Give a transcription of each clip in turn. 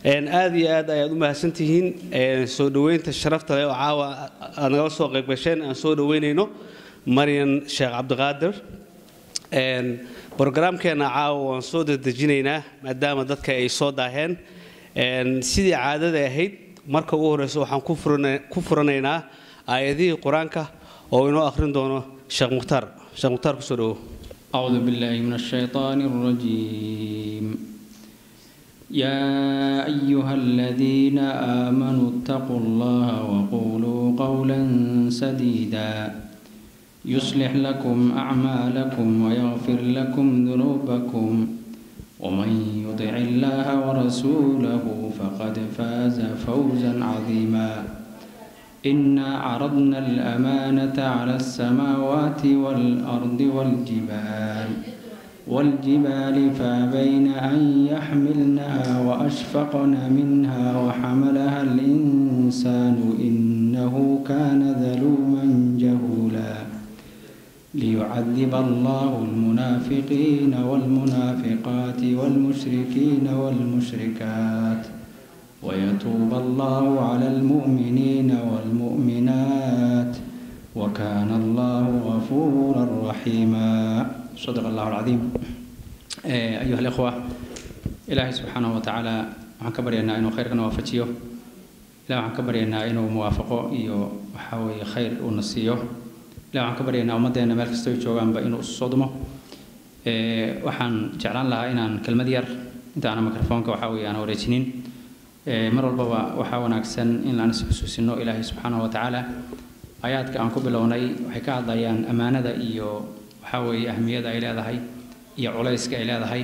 aad iyo aad ayaad u mahadsantihiin soo dhoweynta sharafta leh oo caawa aad nagala soo qayb gasheen aan soo dhoweynayno maryan sheekh cabdiqaadir brogaraamkeena caawa waan soo dedejinaynaa maadaama dadka ay soo daaheen sidii caadada ahayd marka ugu horreysa waxaan ku furanaynaa aayadihii qur-aanka oo inoo akhrin doono sheekh mukhtaar sheekh mukhtaar kusoo dhowow أعوذ بالله من الشيطان الرجيم يا أيها الذين آمنوا اتقوا الله وقولوا قولا سديدا يصلح لكم أعمالكم ويغفر لكم ذنوبكم ومن يطع الله ورسوله فقد فاز فوزا عظيما إنا عرضنا الأمانة على السماوات والأرض والجبال والجبال فابين أن يحملنها وأشفقن منها وحملها الإنسان إنه كان ظلوما جهولا ليعذب الله المنافقين والمنافقات والمشركين والمشركات ويتوب الله على المؤمنين والمؤمنات وكان الله غفورا رحيما صدق الله العظيم أيها الإخوة إلهي سبحانه وتعالى waxaan ka baryaynaa inuu khayrkana waafajiyo ilahi waxaan ka baryaynaa inuu muwaafaqo iyo waxaa weeye khayr uuna siiyo ilahi waxaan ka baryaynaa ummaddeena meel kastoo joogaanba inuu isu soo dumo waxaan jeclaan lahaa inaan kelmad yar intaana mikrofoonka waxaa weeye aan wareejinin mar walbaba waxaa wanaagsan in aan is xusuusino ilaahay subxaanahu wa tacaala aayaadka aan ku bilownay waxay ka hadlayaan ammaanada iyo waxaa weeye ahmiyada ay leedahay iyo culayska ay leedahay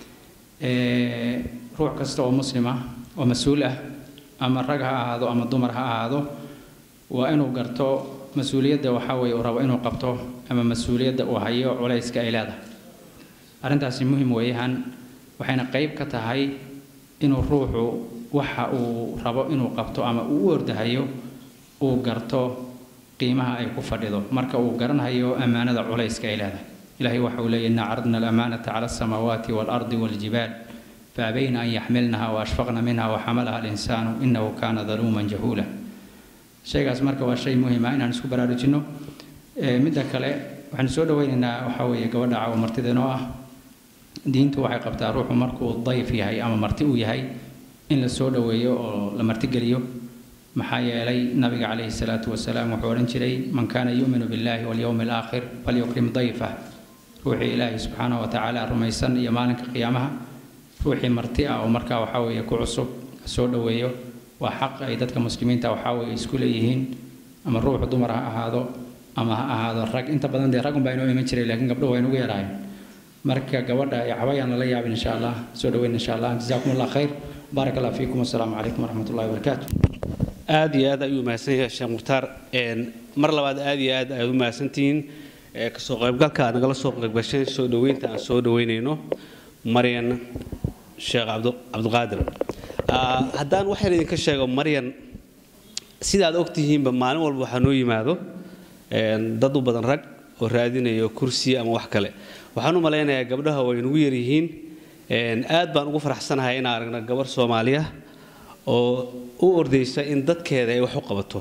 ruux kasta oo muslim ah oo mas-uul ah ama rag ha ahaado ama dumar ha ahaado waa inuu garto mas-uuliyadda waxaa weeye uu rabo inuu qabto ama mas-uuliyadda uu hayo culayska ay leedahay arrintaasi muhim weeyaan waxayna qayb ka tahay inuu ruuxu waxa uu rabo inuu qabto ama uu u ordahayo uu garto qiimaha ay ku fadhido marka uu garanhayo ammaanada culayska ay leedahay ilahay waxa uu leeyahy inna caradna alamaanata cala alsamaawaati waalardi waaljibaal faabayna an yaxmilnaha waashfaqna minha waxamalaha alinsaanu inahu kaana daluuman jahuula shaygaas marka waa shay muhima inaan isku baraarujinno midda kale waxaanu soo dhoweynaynaa waxaa weeye gabadha caawa martideenoo ah diintu waxay qabtaa ruuxu markuu dayf yahay ama marti uu yahay in la soo dhoweeyo oo la martigeliyo maxaa yeelay nabiga calayhi salaatu wasalaam wuxuu odhan jiray man kaana yuuminu billahi walyowmi alaakhir falyukrim dayfah ruuxii ilaahay subxaanahu wa tacaala rumaysan iyo maalinka qiyaamaha ruuxii marti ah oo markaa waxaa weeye ku cusub soo dhoweeyo waa xaq ay dadka muslimiinta waxaa weeye isku leeyihiin ama ruuxu dumar ha ahaado ama ha ahaado rag inta badan dee rag unbaa inoo iman jiray laakiin gabdho waa inugu yaraayeen marka gabadha cabayaan lala yaabin insha allah soo dhaweyn insha allah jazaakum allah khayr baarak allah fiikum wasalaamu calaykum waraxmat ullahi wabarakaatu aad iyo aad ayuu mahadsan yahay sheekh mukhtaar mar labaad aad iyo aad ayaad u mahadsantihiin kasoo qaybgalka aad nagala soo qaybgasheen soo dhoweynta aan soo dhoweynayno maryan sheekh cabdiqaadir haddaan waxaan idinka sheego maryan sida aad ogtihiinba maalin walba waxaa noo yimaado dad u badan rag oo raadinayo kursi ama wax kale waxaan u malaynayaa gabdhaha way nagu yaryihiin aad baan ugu faraxsanahay inaan aragna gabar soomaaliya oo u ordaysa in dadkeeda ay wax u qabato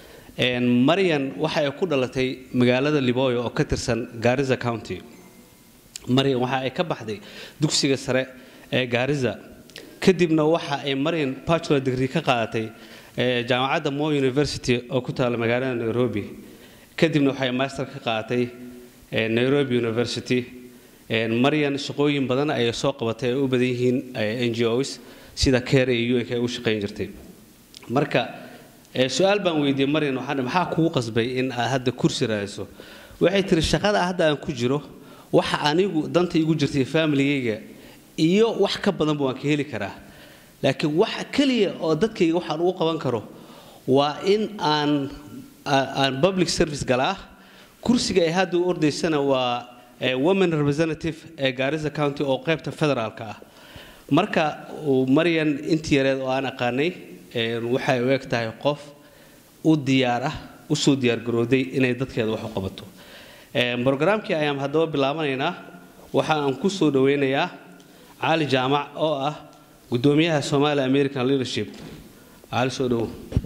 maryan waxa ay ku dhalatay magaalada liboyo oo ka tirsan gaariza county maryan waxa ay ka baxday dugsiga sare ee gaariza kadibna waxa ay maryan bachelor degree ka qaadatay jaamacadda mo university oo ku taala magaalada nairobi kadibna waxay master ka qaadatay nairobi university maryan shaqooyin badan ayay soo qabatay ay u badan yihiin n g os sida care iyo un ay u shaqayn jirtay marka su-aal baan weydiiyey maryan waxaan maxaa kugu qasbay in aad hadda kursi raadiso waxay tiri shaqada hadda aan ku jiro waxa anigu danta igu jirtay familigayga iyo wax ka badanba waan ka heli karaa laakiin waxa keliya oo dadkayga waxaan ugu qaban karo waa in aan aan public service galaa kursiga ay hadda u ordaysana waa women representative ee gaarisa county oo qaybta federaalka ah marka maryan intii yareed oo aan aqaanay waxay u eg tahay qof u diyaar ah usoo diyaargarooday inay dadkeeda wax u qabato brogaraamkii ayaan haddaba bilaabanaynaa waxa aan ku soo dhoweynayaa cali jaamac oo ah gudoomiyaha somali american leadership cali soo dhowo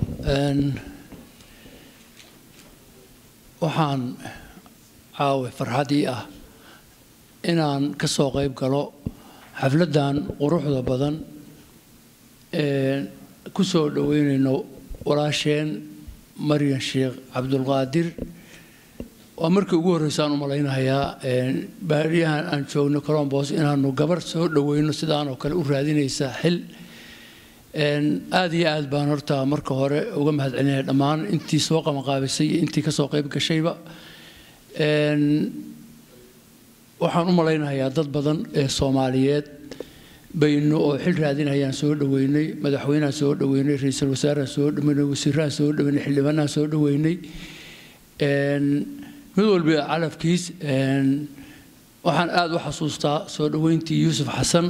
waxaan caawe farxadii ah inaan ka soo qayb galo xafladdan quruxda badan ee ku soo dhoweynayno walaasheen maryan sheekh cabdulqaadir waa markii ugu horreysaan u malaynahayaa baariyahan aan joogno colombos inaanu gabar soo dhoweyno sidaan oo kale u raadinaysa xil aad iyo aad baan horta marka hore uga mahadcelinaya dhammaan intii soo qabanqaabisay iyo intii kasoo qayb gashayba waxaan u malaynayaa dad badan ee soomaaliyeed baynu oo xil raadinayaan soo dhoweynay madaxweynehan soo dhoweynay ra-iisul wasaarahan soo dhoweynay wasiirahan soo dhoweynay xildhibaanahan soo dhoweynay mid walba calafkiis waxaan aada u xasuustaa soo dhoweyntii yuusuf xasan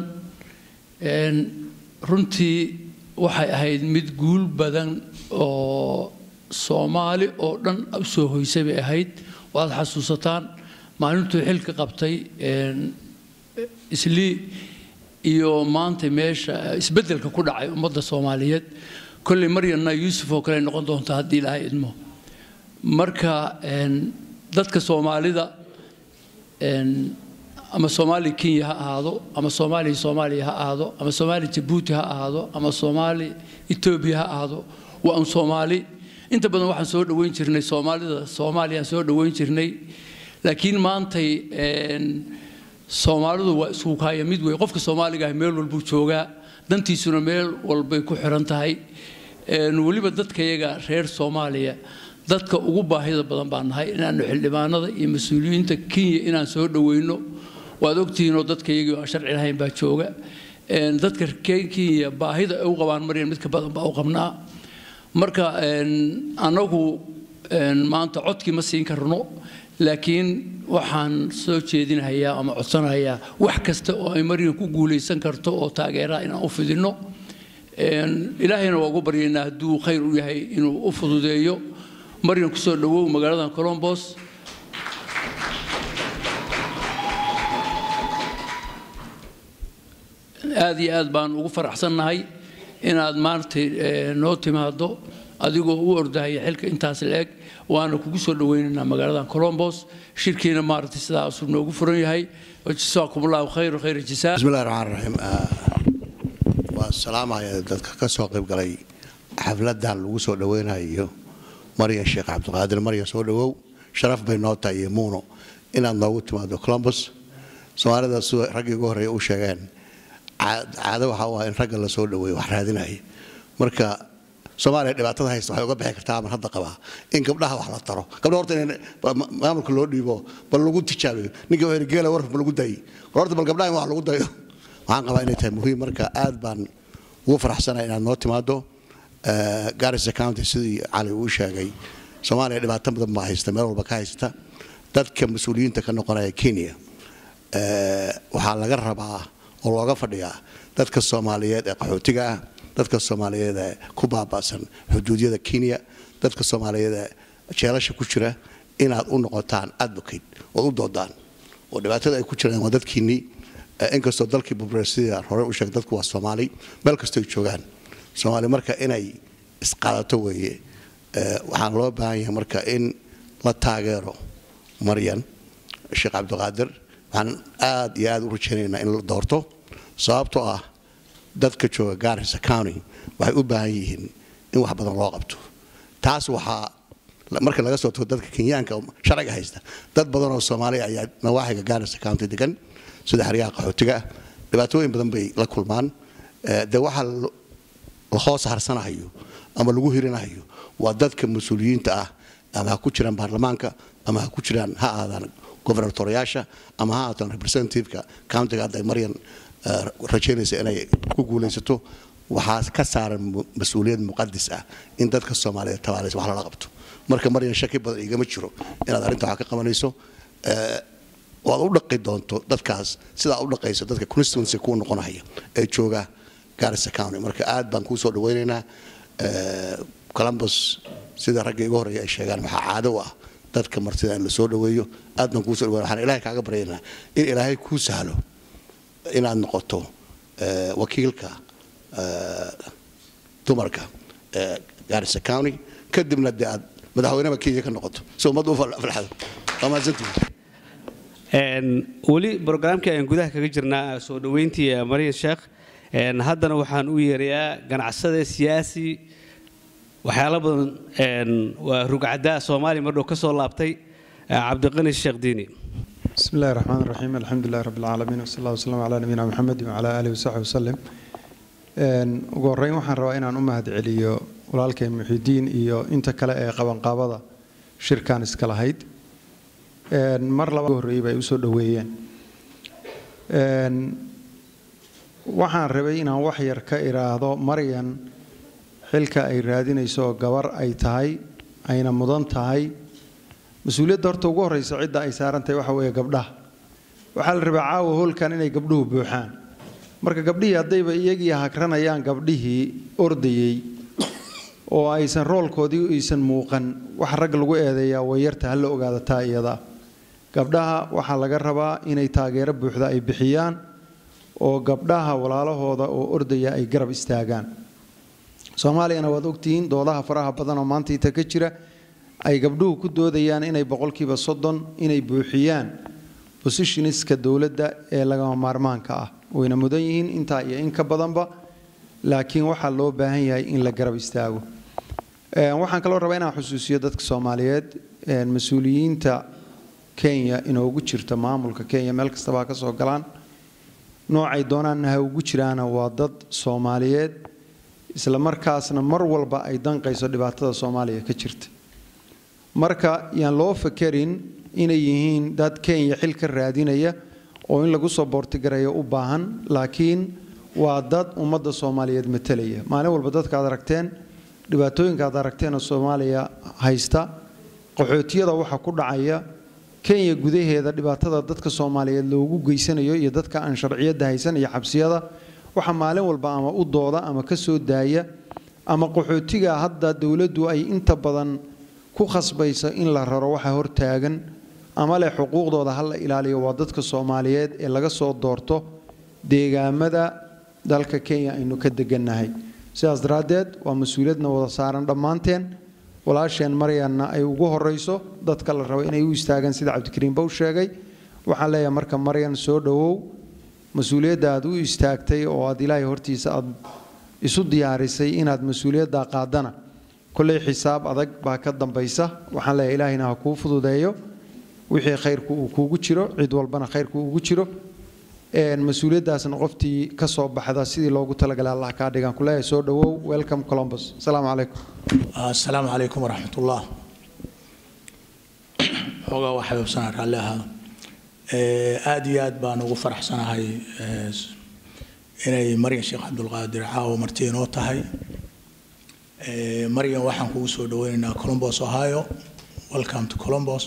runtii waxay ahayd mid guul badan oo soomaali oo dhan usoo hoysay bay ahayd waad xasuusataan maalintuu xilka qabtay islii iyo maanta meesha isbeddelka ku dhacay ummadda soomaaliyeed kolley maryanna yuusuf oo kale noqon doonta haddii ilaahay idmo marka dadka soomaalida ama soomaali kenya ha ahaado ama soomaali soomaaliya ha ahaado ama soomaali jabuuti ha ahaado ama soomaali etoobiya ha ahaado waa un soomaali inta badan waxaan soo dhoweyn jirnay soomaalida soomaaliyaan soo dhoweyn jirnay laakiin maantay soomaalidu waa isku kaaya mid wey qofka soomaaliga ah meel walbuu joogaa dantiisuna meel walbay ku xiran tahay weliba dadkayaga reer soomaaliya dadka ugu baahida badan baan nahay inaanu xildhibaanada iyo mas-uuliyiinta kenya inaan soo dhoweyno waad ogtihiinoo dadkayagii aan sharci lahayn baa jooga dadka kenya baahida ay u qabaan maryan midka badan baa u qabnaa marka annagu maanta codkii ma siin karno laakiin waxaan soo jeedinahayaa ama codsanayaa wax kasta oo ay maryan ku guulaysan karto oo taageeraha inaan u fidinno ilaahayna waa ugu baryaynaa hadduu khayr u yahay inuu u fududeeyo maryan kusoo dhowow magaaladan colombos aad iyo aad baan ugu faraxsannahay inaad maaragtay noo timaado adigoo u ordahaya xilka intaas la-eg waana kugu soo dhoweynaynaa magaaladan colombos shirkiina maaragtay sidaasuu noogu furan yahay jasaakum allahu khayr khayr jasaa bismillahi raxmaan raxiim waa salaamaya dadka ka soo qayb galay xafladan lagu soo dhoweynayo maryan sheekh cabdiqaadir maryan soo dhowow sharaf bay noo tahay iyo muuno inaad noogu timaado colombos soomaalida sida raggii ugu horreeya u sheegeen caado waxa u ah in ragga la soo dhoweeyo wax raadinaya marka soomaaliya dhibaatada haysta waxay uga bixi kartaa aman hadda qabaa in gabdhaha wax la taro gabdha horta in maamulka loo dhiibo bal lagu tijaabiyo ninka ergeela warka ma lagu dayi horta bal gabdhaha in wax lagu dayo waxaan qabaa inay tahay muhiim marka aad baan ugu faraxsanaya inaad noo timaado garissa county sidii cali uu sheegay soomaaliya dhibaato badan baa haysta meel walba ka haysta dadka mas-uuliyiinta ka noqonaya kenya waxaa laga rabaa oo looga fadhiyaa dadka soomaaliyeed ee qaxootiga ah dadka soomaaliyeed ee ku baaba'san xuduudyada kenya dadka soomaaliyeed ee jeelasha ku jira inaad u noqotaan advocate ood u doodaan oo dhibaatada ay ku jiraan waa dadkiinnii inkastoo dalkii bubresiya hore u sheegay dadku waa soomaali meel kastoo ay joogaan soomaali marka inay isqaadato weeye waxaan loo baahan yahay marka in la taageero maryan sheekh cabdiqaadir waxaan aad iyo aad u rajaynaynaa in la doorto sababtoo ah dadka jooga garissa county waxay u baahan yihiin in wax badan loo qabto taas waxaa marka laga soo tago dadka kenyaanka sharciga haysta dad badan oo soomaaliya ayaa nawaaxiga garissa county degan sida xeryaha qaxootiga ah dhibaatooyin badan bay la kulmaan de waxaa la hoos harsanahayo ama lagu hirinahayo waa dadka mas-uuliyiinta ah ama ha ku jiraan baarlamaanka ama ha ku jiraan ha aadaan governatoriyaasha ama ha aadaan representativeka countiga hadda maryan rajaynaysa inay ku guulaysato waxaa ka saaran mas-uuliyad muqadis ah in dadka soomaaliyeed tabaalaysa wax lala qabto marka maryan shaki badan igama jiro inaad arrinta wax ka qabanayso waad u dhaqi doonto dadkaas sidaa u dhaqayso dadka constituency kuu noqonaya ee jooga garissa county marka aad baan kuu soo dhawaynaynaa columbus sida ragga iga horreeya ay sheegaan waxaa caado u ah dadka martida in la soo dhaweeyo aad baan kuu soo dhawaynaa waxaan ilaahay kaaga baryaynaa in ilaahay kuu sahlo inaad noqoto wakiilka dumarka gaarisa county kadibna dee aad madaxweyneba kenya ka noqoto si ummaddu u falxado waa mahadsantihiin weli brograamkii ayaan gudaha kaga jirnaa soo dhoweyntii marian sheekh haddana waxaan u yeerayaa ganacsade siyaasi waxyaalo badan waa rugcaddaa soomaaliya mardhow ka soo laabtay cabdiqani sheekh diini بسم الله الرحمن الرحيم الحمد لله رب العالمين وصلى الله وسلم على نبينا محمد وعلى آله وصحبه وسلم ugu horreyn waxaan rabaa inaan u mahad celiyo walaalkay muxidiin iyo inta kale ee qabanqaabada shirkan iska lahayd mar laba horreeyey bay usoo dhoweeyeen waxaan rabay inaan wax yar ka iraahdo maryan xilka ay raadinayso oo gabar ay tahay ayna mudan tahay mas-uuliyadda horta ugu horreysa cidda ay saaran tahay waxa weeye gabdhaha waxaa la rabaa caawa hoolkan inay gabdhuhu buuxaan marka gabdhihii haddayba iyagii hagranayaan gabdhihii ordayey oo aysan roolkoodii aysan muuqan wax rag lagu eedeeyaa wayarta hala ogaada taa iyada gabdhaha waxaa laga rabaa inay taageero buuxda ay bixiyaan oo gabdhaha walaalahooda oo ordaya ay garab istaagaan soomaaliyana waad ogtihiin doodaha faraha badan oo maanta inta ka jira ay gabdhuhu ku doodayaan inay boqolkiiba soddon inay buuxiyaan bosishiniska dowladda ee lagama maarmaanka ah wayna mudan yihiin intaa iyo in ka badanba laakiin waxaa loo baahan yahay in la garab istaago waxaan kaloo rabaa inaan xusuusiyo dadka soomaaliyeed mas-uuliyiinta kenya inoogu jirta maamulka kenya meel kastaba ha ka soo galaan noocay doonaanna ha ugu jiraana waa dad soomaaliyeed isla markaasna mar walba ay danqayso dhibaatada soomaaliya ka jirta marka yaan loo fakerin inay yihiin dad kenya xil ka raadinaya oo in lagu soo boortigarayo u baahan laakiin waa dad ummadda soomaaliyeed matalaya maalin walba dadka aad aragteen dhibaatooyinka aad aragteen oo soomaaliya haysta qaxootiyada waxa ku dhacaya kenya gudaheeda dhibaatada dadka soomaaliyeed loogu geysanayo iyo dadka aan sharciyadda haysan iyo xabsiyada waxa maalin walba ama u dooda ama ka soo daaya ama qaxootiga hadda dowladdu ay inta badan ku khasbaysa in la raro waxa hortaagan ama leh xuquuqdooda ha la ilaaliyo waa dadka soomaaliyeed ee laga soo doorto deegaamada dalka kenya aynu ka degannahay sidaas daraaddeed waa mas-uuliyadna wada saaran dhammaanteen walaasheen maryanna ay ugu horrayso dadka la rabo inay u istaagaan sida cabdikariim bow sheegay waxaan leeyahay marka maryan soo dhowow mas-uuliyadda aad u istaagtay oo aad ilaahay hortiisa aad isu diyaarisay inaad mas-uuliyaddaa qaadana kolley xisaab adag baa ka dambaysa waxaan leeyahay ilaahayna ha kuu fududeeyo wixii khayrku uu kuugu jiro cid walbana khayrku ugu jiro mas-uuliyaddaasna qoftii ka soo baxda sidii loogu talagalay allah kaa dhigaan kuleeyahay soo dhowow welcome columbus asalaamu calaykum asalaamu calaykum waraxmatullah xoogaa waa xabiibsanaa raalli ahaa aada iyo aad baan ugu faraxsanahay inay maryan sheekh cabdulqaadir caawo marti inoo tahay maryan waxaan kugu soo dhaweynaynaa columbus ohio welcome to columbus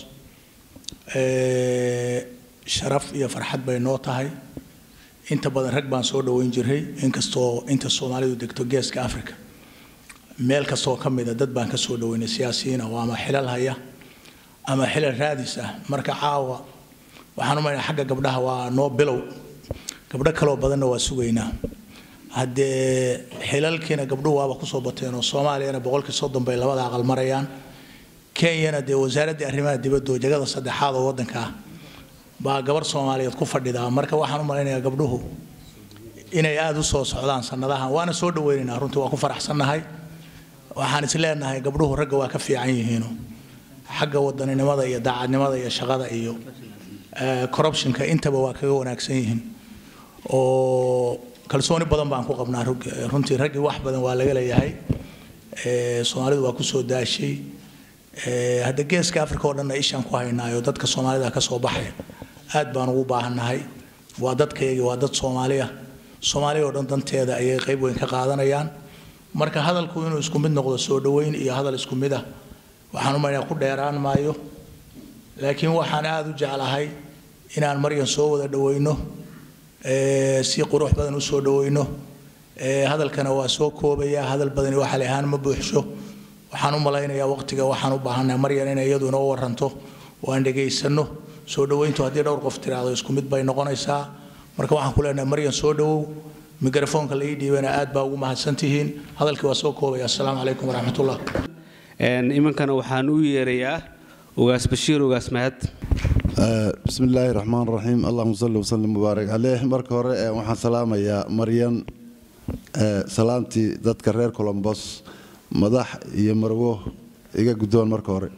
sharaf iyo farxad bay noo tahay inta badan rag baan soo dhoweyn jiray inkastoo inta soomaalidu degto geeska africa meel kastoo ka mida dad baan ka soo dhoweynay siyaasiyiin oo ama xilal haya ama xilal raadis ah marka caawa waxaan u maynaa xagga gabdhaha waa noo bilow gabdho kaloo badanna waa sugaynaa haddee xilalkiina gabdhuhu waaba kusoo bateen oo soomaaliyana boqolkii soddon bay labada aqal marayaan kenyana dee wasaaraddii arrimaha dibadda oo jagada saddexaad oo waddanka ah baa gabar soomaaliyeed ku fadhidaa marka waxaan u malaynayaa gabdhuhu inay aada u soo socdaan sannadahan waana soo dhaweynaynaa runtii waa ku faraxsannahay waxaan is leenahay gabdhuhu ragga waa ka fiican yihiino xagga wadaninimada iyo daacadnimada iyo shaqada iyo corruptionka intaba waa kaga wanaagsan yihiin oo kalsooni badan baan ku qabnaa runtii raggii wax badan waa laga leeyahay soomaalidu waa kusoo daashay hadda geeska africa oo dhanna ishaan ku haynaayo dadka soomaalida ka soo baxaya aad baan ugu baahannahay waa dadkayagii waa dad soomaaliya soomaaliya oo dhan danteeda ayay qayb weyn ka qaadanayaan marka hadalku inuu isku mid noqdo soo dhoweyn iyo hadal isku mid ah waxaan u maynaa ku dheeraan maayo laakiin waxaan aada u jeclahay inaan maryan soo wada dhoweyno si qurux badan u soo dhoweyno hadalkana waa soo koobaya hadal badani waxali ahaan ma buuxsho waxaan u malaynayaa waqtiga waxaan u baahannahay maryan inay iyadu inoo waranto oo aan dhegaysanno soo dhoweyntu haddii dhowr qof tiraahdo isku mid bay noqonaysaa marka waxaan ku leenahay maryan soo dhowow mikrafoonka la ii dhiibana aad baa ugu mahadsantihiin hadalkii waa soo koobaya assalaamu calaykum waraxmatullah iminkana waxaan u yeerayaa ugaas bashiir ugaas mahad بسم الله الرحمن الرحيم اللهم صل وسلم وبارك عليه marka hore waxaan salaamayaa maryan salaamtii dadka reer colombos madax iyo marwo iga guddoon marka hore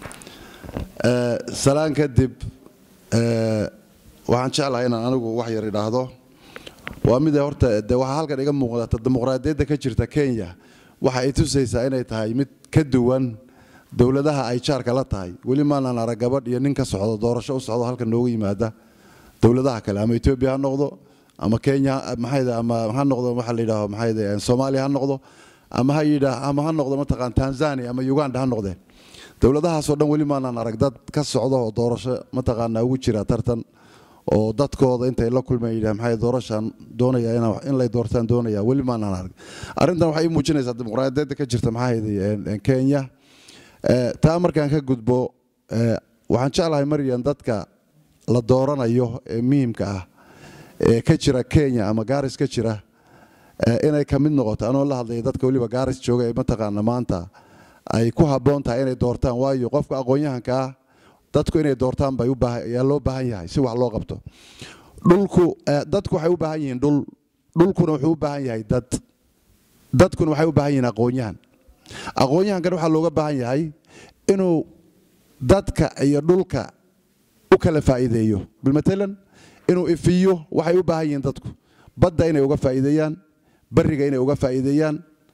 salaan kadib waxaan jeclahay inaan anigu wax yar idhaahdo waa mid horta de waxaa halkan iga muuqdata dimuqraadiyadda ka jirta kenya waxa ay tusaysaa inay tahay mid ka duwan dowladaha ay jaarka la tahay weli maanaan arag gabadh iyo nin ka socdo doorasho u socdo halkan nooga yimaada dowladaha kale ama etoobiya ha noqdo ama kenya maxayda ama ha noqdo waxa la yidhaaho maxayda soomaaliya ha noqdo ama ha yidhaa ama ha noqdo mataqaan tanzania ama uganda ha noqdeen dowladahaasoo dhan weli maanaan arag dad ka socdo oo doorasho mataqaanaa ugu jira tartan oo dadkooda intay la kulmeen yidhaha maxay doorashaan doonaya in lay doortaan doonaya weli maanaan arag arrintan waxay ii muujinaysaa dimuqraadiyadda ka jirta maxayda kenya taa markaan ka gudbo waxaan jeclahay maryan dadka la dooranayo ee muhiimka ah ee ka jira kenya ama gaaris ka jira inay ka mid noqoto anoo la hadlaya dadka weliba gaaris jooga ee mataqaana maanta ay ku habboon tahay inay doortaan waayo qofka aqoon-yahanka ah dadku inay doortaan bay ayaa loo baahan yahay si wax loo qabto dhulku dadku waxay u baahan yihiin dhul dhulkuna wuxuu u baahan yahay dad dadkuna waxay u baahan yihiin aqoon-yahan aqoon-yahankan waxaa looga baahan yahay inuu dadka iyo dhulka u kala faa'iideeyo bilmatalan inuu ifiyo waxay u baahan yihiin dadku badda inay uga faa'iideeyaan bariga inay uga faa'iideeyaan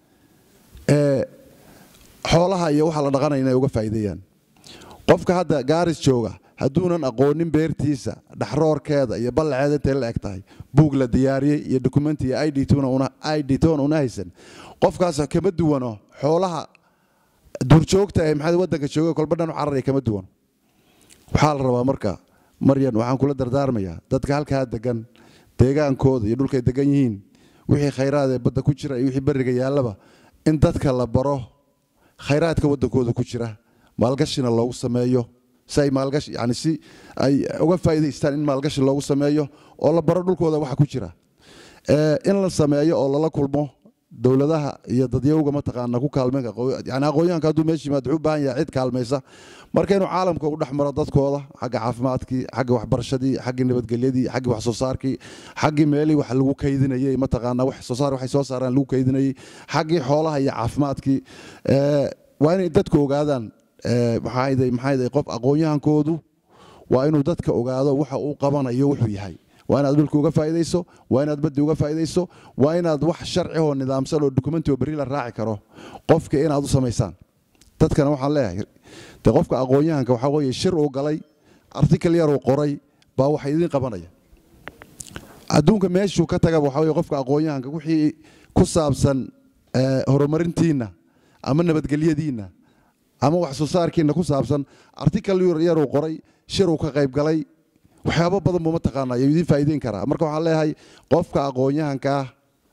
xoolaha iyo waxa la dhaqanaya inay uga faa'iideeyaan qofka hadda gaaris jooga hadduunan aqoonin beertiisa dhaxroorkeeda iyo ballaceeda intay la eg tahay buug la diyaariyey iyo dokumenti iyo id tona una haysan qofkaas kama duwano xoolaha duurjoogta ee maxaa waddanka jooga kolba dhan u cararaya kama duwan waxaa la rabaa marka maryan waxaan kula dardaarmayaa dadka halkaa degan deegaankooda iyo dhulkay degan yihiin wixii khayraad ee badda ku jira iyo wixii berriga yaallaba in dadka la baro khayraadka waddankooda ku jira maalgashina loogu sameeyo si ay maalgashi yani si ay uga faa'iidaystaan in maalgashi loogu sameeyo oo la baro dhulkooda waxa ku jira in la sameeyo oo lala kulmo dowladaha iyo dadyowga mataqaana ku kaalmeyn yani aqoonyahanka hadduu meesha yimaad wuxuu u baahan yahay cid kaalmaysa marka inuu caalamka u dhex maro dadkooda xagga caafimaadkii xagga waxbarashadii xaggii nabadgelyadii xaggii wax soo saarkii xaggii meelihii wax lagu kaydinayey mataqaana wax soo saar waxay soo saaraan lagu kaydinayey xaggii xoolaha iyo caafimaadkii waa inay dadku ogaadaan maxaa maxaa qof aqoonyahankoodu waa inuu dadka ogaado waxa uu qabanayo wuxuu yahay waa inaad dhulka uga faa'iidayso waa inaad baddi uga faa'iidayso waa inaad wax sharci oo nidaamsan oo dokumenti oo berri la raaci karo qofka inaad u samaysaan dadkana waxaan leeyahay de qofka aqoonyahanka waxaa weeye shir uu galay artikal yar uu qoray baa wax idiin qabanaya adduunka meeshuu ka tagaba waxaa weye qofka aqoonyahanka wixii ku saabsan horumarintiinna ama nabadgelyadiinna ama wax soo saarkiinna ku saabsan artikal yar uu qoray shir uu ka qayb galay waxyaabo badan buu mataqaanaa yuu idiin faa'iideyn karaa marka waxaan leeyahay qofka aqoonyahanka ah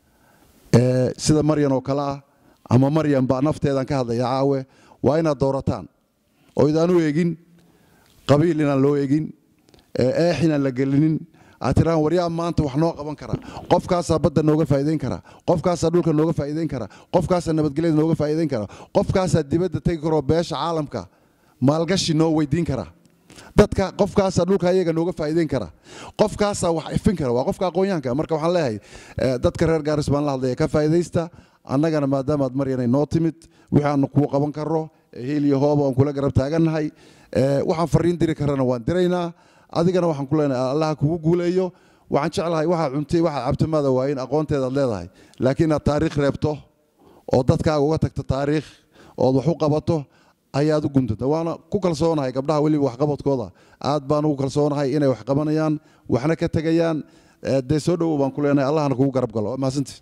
ee sida maryan oo kale ah ama maryan baa nafteedan ka hadlaya caawe waa inaad doorataan oo idaan u eegin qabiil inaan loo eegin eex inaan la gelinin aad tiraan waryaa maanta wax noo qaban kara qofkaasaa badda nooga faa'iideyn kara qofkaasaa dhulka nooga faa'iideyn kara qofkaasaa nabadgelyada nooga faa'iideyn kara qofkaasaa dibadda tegi karoo beesha caalamka maalgashi noo weydiin kara dadka qofkaasaa dhulka ayaga nooga faa'iideyn kara qofkaasaa wax ifin kara waa qofka aqoonyahanka marka waxaan leeyahay dadka reer gaaris baan la hadlaya ka faa'iidaysta annagana maadaamaad maryanay noo timid wixii aanu kuu qaban karro hiil iyo hooba aan kula garab taagannahay waxaan fariin diri karrana waan diraynaa adigana waxaan ku leenahay allaha kugu guuleeyo waxaan jeclahay waxaa cuntay waxaa cabtimaada waa in aqoonteedaad leedahay laakiin inaad taariikh reebto oo dadkaaga uga tagto taariikh ood wax u qabato ayaad u guntanta waana ku kalsoonahay gabdhaha weliba waxqabadkooda aad baan ugu kalsoonahay inay wax qabanayaan waxna ka tegayaan dee soo dhowow baan ku leenahay allahna kugu garab galo mahadsantii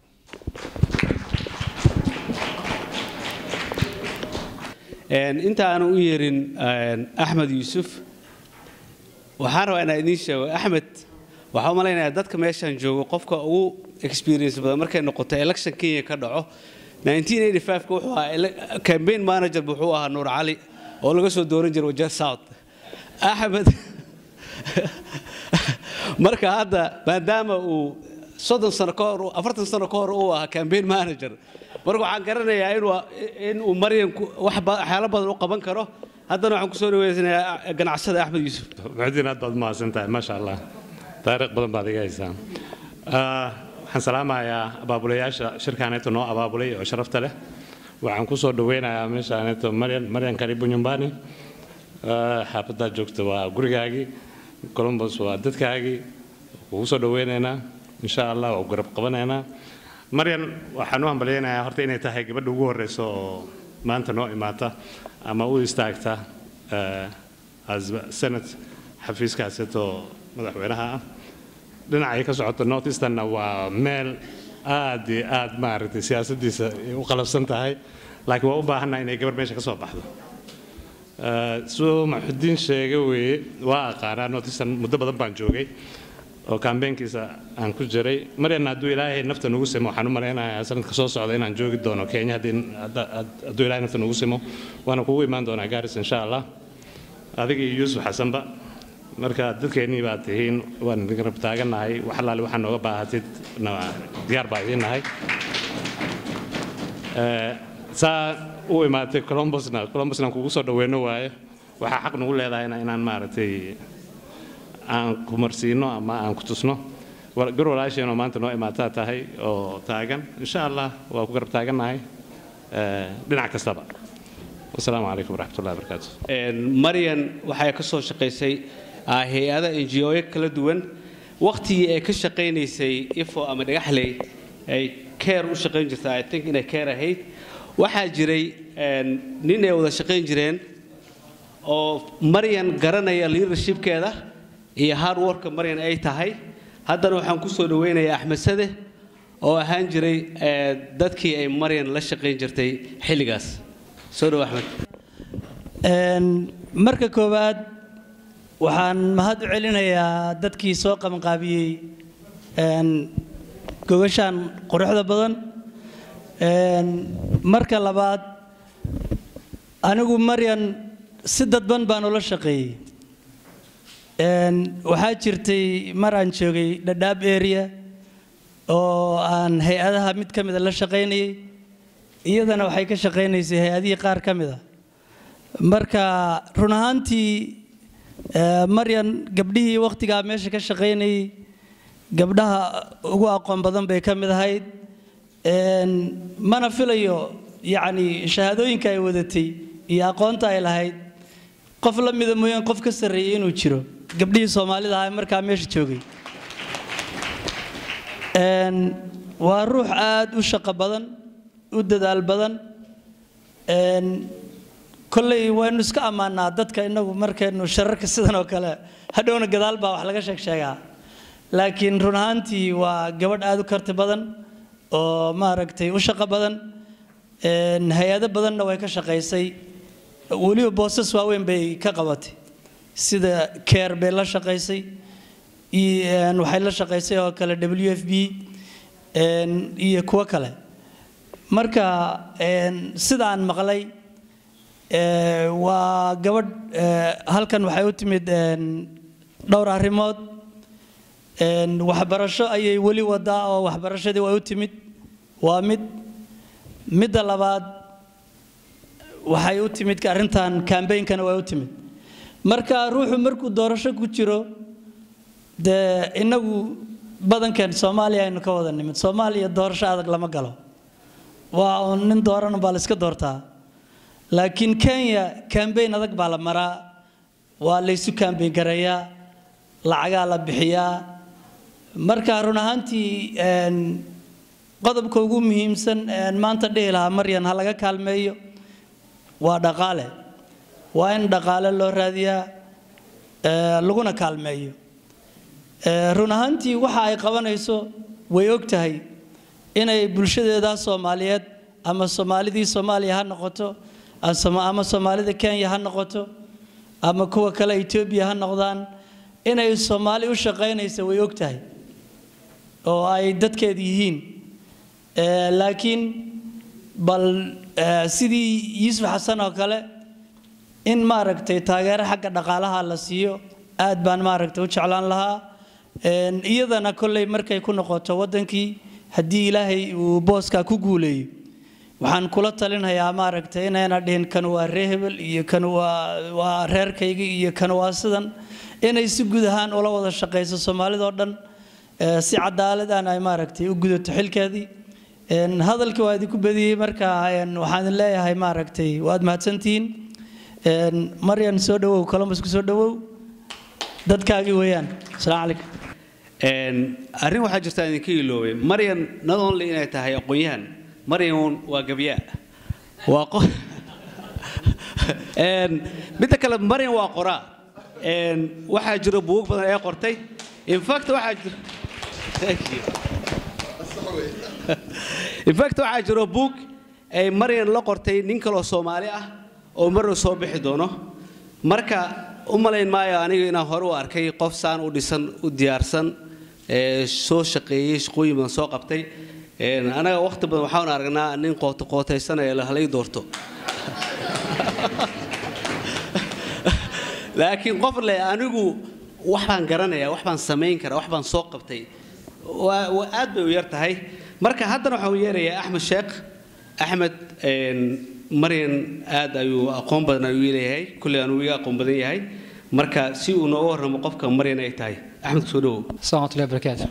inta aanu u yeerin axmed yuusuf waxaan rabaa inaan idiin sheego axmed waxaa u malaynayaa dadka meeshaan joogo qofka ugu experience badan markay noqoto election kenya ka dhaco 1985 wuxuu ahaa campaign manager wuxuu ahaa nuur cali oo laga soo dooran jiray wajeer south axmed marka hadda maadaama uu soddon sano ka hor afartan sano ka hor uu ahaa campaign manager marka waxaan garanayaa inuu inuu maryan ku- wax ba- waxyaalo badan u qaban karo haddana waxaan kusoo dhaweysanayaa ganacsada axmed yuusuf muxudiin aad baad mahadsan tahay maasha allah taariikh badan baad iga haysaa Ah, waxaan salaamayaa abaabulayaasha shirkaaneeto noo abaabulay oo sharafta leh waxaan kusoo dhaweynayaa meeshaaneeto maryan maryan karibu nyumbani Ah, xaafaddaad joogta waa gurigaagii columbus waa dadkaagii kugu soo dhaweynaynaa insha allah waa garab qabanaynaa maryan waxaan u hambalyaynayaa horta inay tahay gabadha ugu horeysa oo maanta noo imaata ama u istaagta eh, as senate xafiiskaasetoo madaxweynaha ah dhinacay ka socoto north easternna waa meel aad iyo aad maaragtay siyaasaddiisa ay u qalabsan tahay laakiin waa u baahannaha inay gabar meesha ka soo baxdo Eh, siduu maxudiin sheegay weeye waa aqaanaa north eastern muddo badan baan joogay oo kambeenkiisa aan ku jiray maryanna hadduu ilaahay nafta nugu simo waxaan u malaynayaa sanadka soo socda inaan joogi doono kenya haddii hadda- had- hadduu ilaahay nafta nugu simo waana kugu imaan doonaa gaaris insha allah adiga iyo yuusuf xasanba marka dadkeennii baad tihiin waan idin rab taagannahay wax allaale waxaa nooga baahatid na- diyaar baa idiin nahay Eh, saa u imaatay columbusna columbusna aan kugu soo dhaweyno waaye waxaa xaq nagu leedahay inaan maaragtay aan ku marsiino ama aan ku tusno War- gar walaasheenoo maanta noo imaataa tahay oo taagan insha allah waa ku garab taagannahay eh, dhinac kastaba wasalaamu calaykum waraxmatullahi wabarakaatu Een, maryan waxay ka soo shaqaysay ah, hay-ada ngo kala duwan waqtigii ay ka shaqaynaysay ifo ama dhagaxley ay care u shaqayn jirtay i think inay care ahayd waxaa jiray een, nin ay wada shaqayn jireen oo maryan garanaya leadershipkeeda iyo hard worka maryan ay tahay haddana waxaan ku soo dhaweynayaa axmed sade oo ahaan jiray eh, dadkii ay maryan la shaqayn jirtay xilligaas soo dhow axmed Een, marka koowaad waxaan mahad u celinayaa dadkii soo qabanqaabiyey een, gogashaan quruxda badan Een, marka labaad anigu maryan si dadban baan ula shaqeeyey Een, waxaa jirtay mar aan joogay dhadhaab area oo aan hay-adaha mid ka mida la shaqaynayay iyadana waxay ka shaqaynaysay hay-adihii qaar ka mida marka run ahaantii eh, maryan gabdhihii wakhtigaa meesha ka shaqaynayay gabdhaha ugu aqoon badan bay ka mid ahayd Een, mana filayo yacni shahaadooyinka ay wadatay iyo aqoonta ay lahayd qof la mida mooyaan qof ka sarreeyay inuu jiro gabdhihii soomaalida ahaa ee markaa meesha joogay Een, waa ruux aad u shaqo badan u dadaal badan Een, kolley waynu iska ammaanaa dadka inagu markaynu shararka sidan oo kale hadhowna gadaal baa wax laga sheeg sheegaa laakiin run ahaantii waa gabadh aad u karti badan oo maaragtay u shaqo badan Een, hay-ado badanna way ka shaqaysay weliba boosas waaweyn bay ka qabatay sida care bay la shaqaysay iyo, een, waxay la shaqaysay oo kale w f b een, iyo kuwo kale marka een, sida aan maqlay ee, waa gabadh ee, halkan waxay u timid een, dhowr arrimood Een, waxbarasho ayay weli wadaa oo waxbarashadii way u timid waa mid midda labaad waxay u timid arrintan kambeynkana way u timid marka ruuxu markuu doorasho ku jiro dee inagu badankan soomaaliya aynu ka wada nimid soomaaliya doorasho adag lama galo waa uun nin dooran baa la iska doortaa laakiin kenya kambeyn adag baa la maraa waa laysu kambeyn gareeyaa lacagaa la bixiyaa marka run ahaantii een, qodobka ugu muhiimsan een maanta dhihi lahaa maryan ha laga kaalmeeyo waa dhaqaale waa in dhaqaale loo raadiyaa ee, laguna kaalmeeyo Ee, run ahaantii waxa ay qabanayso way og tahay inay bulshadeeda soomaaliyeed ama soomaalidii soomaaliya ha noqoto ama ama soomaalida kenya ha noqoto ama kuwa kale etoobiya ha noqdaan inay soomaali u shaqaynaysa way og tahay oo ay dadkeeda yihiin Ee, laakiin bal ee, sidii yuusuf xasan oo kale in maaragtay taageero xagga dhaqaalaha la siiyo aad baan maaragtay u jeclaan lahaa een, iyadana kolley markay ku noqoto waddankii haddii ilaahay uu booskaa ku guuleeyo waxaan kula talinayaa maaragtay inayna dhihin kan waa ree hebel iyo kan waa waa reerkayga iyo kan waa sidan inay si guud ahaan ula wada shaqayso soomaalidoo dhan ee, si cadaalad aan ay maaragtay u gudato xilkeedii Een, hadalkii waa idinku badiyey marka een, waxaan idin leeyahay maaragtay waad mahadsantihiin Een, maryan soo dhawow columbus ku soo dhawow dadkaagii weeyaan asalaamu calaykum Een, arrin waxaa jirta aan idinka iloobay maryan not only inay tahay aqoon-yahan maryan waa gabyaa waa qo Een, midda kale maryan waa qoraa Een, waxaa jira buug badan ee qortay in fact waxaa jira Thank you. in fact waxaa jiro buug ay maryan la qortay nin kaloo soomaali ah oo marna soo bixi doono marka u malayn maayo aniga inaan hore u arkay qof saan u dhisan u diyaarsan ee soo shaqeeyey shaqooyin badan soo qabtay Een, anaga waqti badan waxaan aragnaa nin qoota qootaysanaya la halay doorto laakiin qof le anigu wax baan garanayaa wax baan samayn karaa wax baan soo qabtay waa waa aad bay u yar tahay marka haddana waxaan u yeerayaa axmed sheekh axmed een, maryan aad ayuu aqoon badan ayuu leeyahay kulley anuu iga aqoon badan yahay marka si uu nooga warramo qofka maryan ay tahay axmed soo dhawow السلام ورحمة الله وبركاته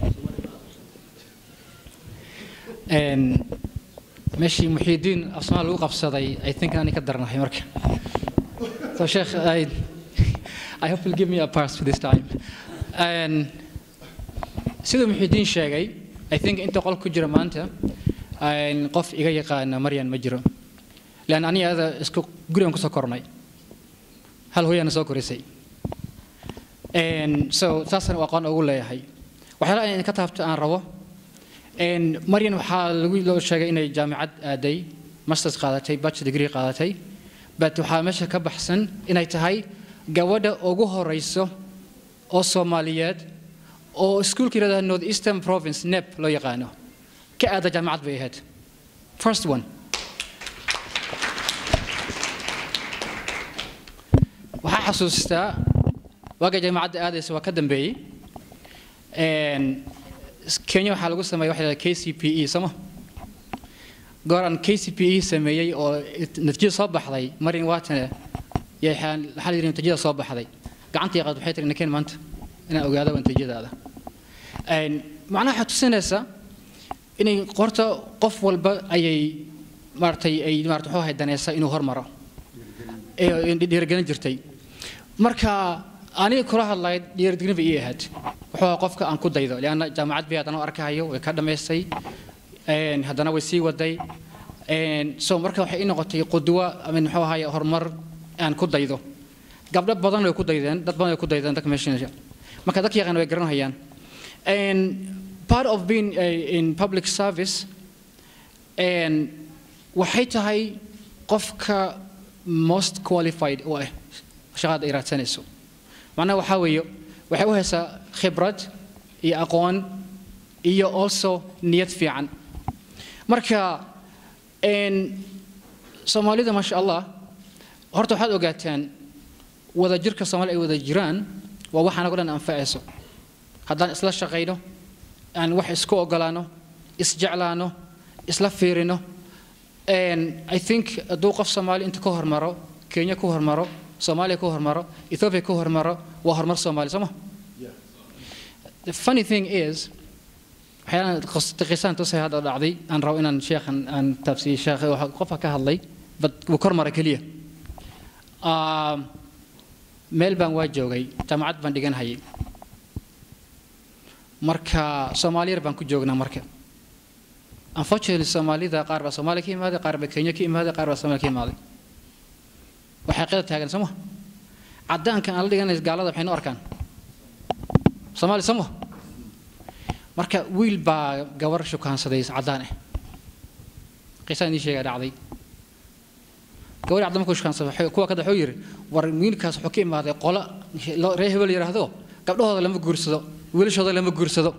And ماشي محي الدين أصلا لو قبصدي I think أنا كدرنا هي مركب So Sheikh I I hope you'll give me a pass for this time and sida محي الدين sheegay I think inta qol ku jira maanta aan qof iga yaqaana Maryan ma jiro لأن أنا هذا isku gurigan kusoo kornay hal hooyana soo korisay And so taasna waa aqoon ugu leeyahay waxyaalaha in ka taabto aan rabo And Maryan waxaa lagu loo sheegay inay jaamacad aaday masters qaadatay bachelor degree qaadatay but waxaa meesha ka baxsan inay tahay gabadha ugu horeyso oo Soomaaliyeed oo iskuulka yiraahdo North Eastern Province NEP loo yaqaano ka aada jaamacad bay ahayd first one waxaa xasuustaa waaga jaamacadda aadaysa waa ka dambeeyey Een, kenya waxaa lagu sameeyay waxa la k c p e sooma goor aan k c p e sameeyey oo natiijada soo baxday marin waatane yay waxaa la yidhi natiijada soo baxday gacantii qaad waxay tiri nakeen maanta inaan ogaado natiijadaada Een, macnaha waxaa tusinaysa inay qorta qof walba ayay maaragtay ay maarata wuxuu ahay danaysa inuu hormaro ee dhiirigelin jirtay marka aniga kula hadlay dhiirigelin bay ii ahayd wuxuu ahaa qofka aan ku daydo lianna jaamacad bay haddana u arkahayo way ka dhammaystay een, haddana way sii waday een, so marka waxay ii noqotay qudwo amin muxuu ahaye horumar aan ku daydo gabdho badan way ku daydeen dad badan way ku daydeen dadka meesha marka dadka yaqaan way garanayaan And part of being uh, in public service and waxay tahay qofka most qualified u ah shaqada ay raadsanayso macnaha waxaa weeye waxay u haysaa khibrad iyo aqoon iyo also niyad fiican marka een, soomaalida maasha allah horta waxaad ogaataan wadajirka soomaali ay wada jiraan waa wax anago dhan anfacayso haddaan isla shaqayno aan wax isku ogolaano isjeclaano isla fiirino And I think hadduu qof Soomaali inta ka hormaro Kenya ku hormaro Soomaaliya ku hormaro Ethiopia ku hormaro waa horumar Soomaali soma The funny thing is waxyaalaan qisaan tusay hadda dhacday aan rabo inaan sheekhan aan taabsiyey sheekh qofka ka hadlay bad wuu kor maray keliya Ah, meel baan waa joogay jaamacad baan dhigan hayay marka Soomaali yar baan ku joognaa marka unfortunately soomaalida qaar baa soomaaliya ka imaaday qaar baa kenya ka imaaday qaar baa soomaaliya ka imaaday waxay qida taagan sooma caddaankan aan la dhiganay gaalada waxay noo arkaan soomaali sooma marka wiil baa gabar shukaansaday caddaan ah qisaan ii sheegaa dhacday gabadhi caddaan markuu shukaansaday waxay- kuwa kada wuxuu yidhi war wiilkaas wuxuu ka imaaday qolo lo- reer hebel yidhaahdo gabdhahooda lama guursado wiilashooda lama guursado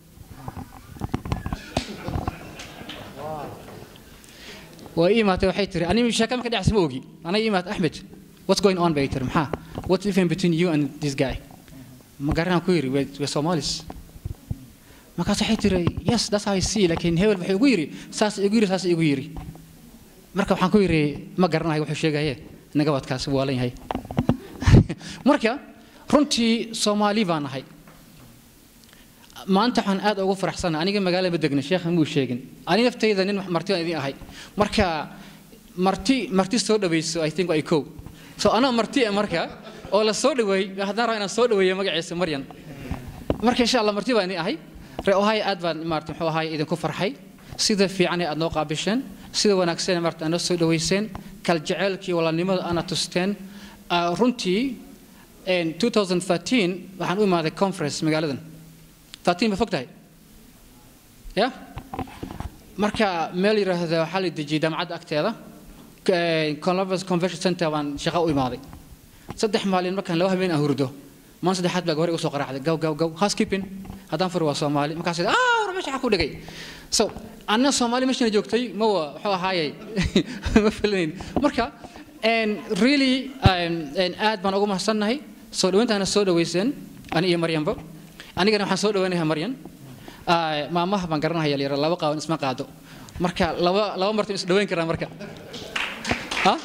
waa ii imaatay waxay tiri aniga sheeka marka dhacaysa ma ogi anay ii imaatay axmed what's going on bay tiri maxaa what's the difference between you and this guy ma garanaan ku yidhi we somalis markaas waxay tiri yes that's how I see laakiin hebel wuxuu igu yidhi saas igu yidhi saas igu yidhi marka waxaan ku yidhi ma garanayo wuxuu sheegaye nagabadkaasi waalan yahay marka runtii soomaali baan nahay maanta waxaan aad ugu faraxsanahay aniga magaalada ma degna sheekha muu sheegin ani naftayda nin marti aan idin ahay marka marti marti soo dhawayso i think ay kow so anaa marti ah marka oo la soo dhaweey haddaan rabaa inaan soo dhaweeyo magaciisa maryan marka insha allah marti baan idin ahay ree ohay aad baan maarata muxuu ahay idinku farxay sida fiican ee aad noo qaabisheen sida wanaagsan maarata aad noo soo dhaweyseen kal jaceylkii walaalnimada aana tusteen runtii 2013 waxaan u imaaday conference magaaladan 13 ma fog tahay ya marka meel yidhaahda waxaa la dejiyey jaamacadda agteeda columbus convention center baan shaqo u imaaday saddex maalin markaan laba habeen aan hurdo maan saddexaad baa gabar igu soo qaraacday gaw gaw gaw housekeeping haddaan furi waa soomaali markaas ah war meesha ku dhigay so anna soomaali meeshana joogtay ma wa wuxuu ahaayey ma filanayn marka really aad baan ugu mahadsannahay soo dhawayntaana soo dhaweyseen ani iyo maryanba anigana waxaan soo dhawaynayaa maryan maamaha baan garanaya yalyara laba qaawan isma qaado marka laba laba martin is dhawayn karaa marka ha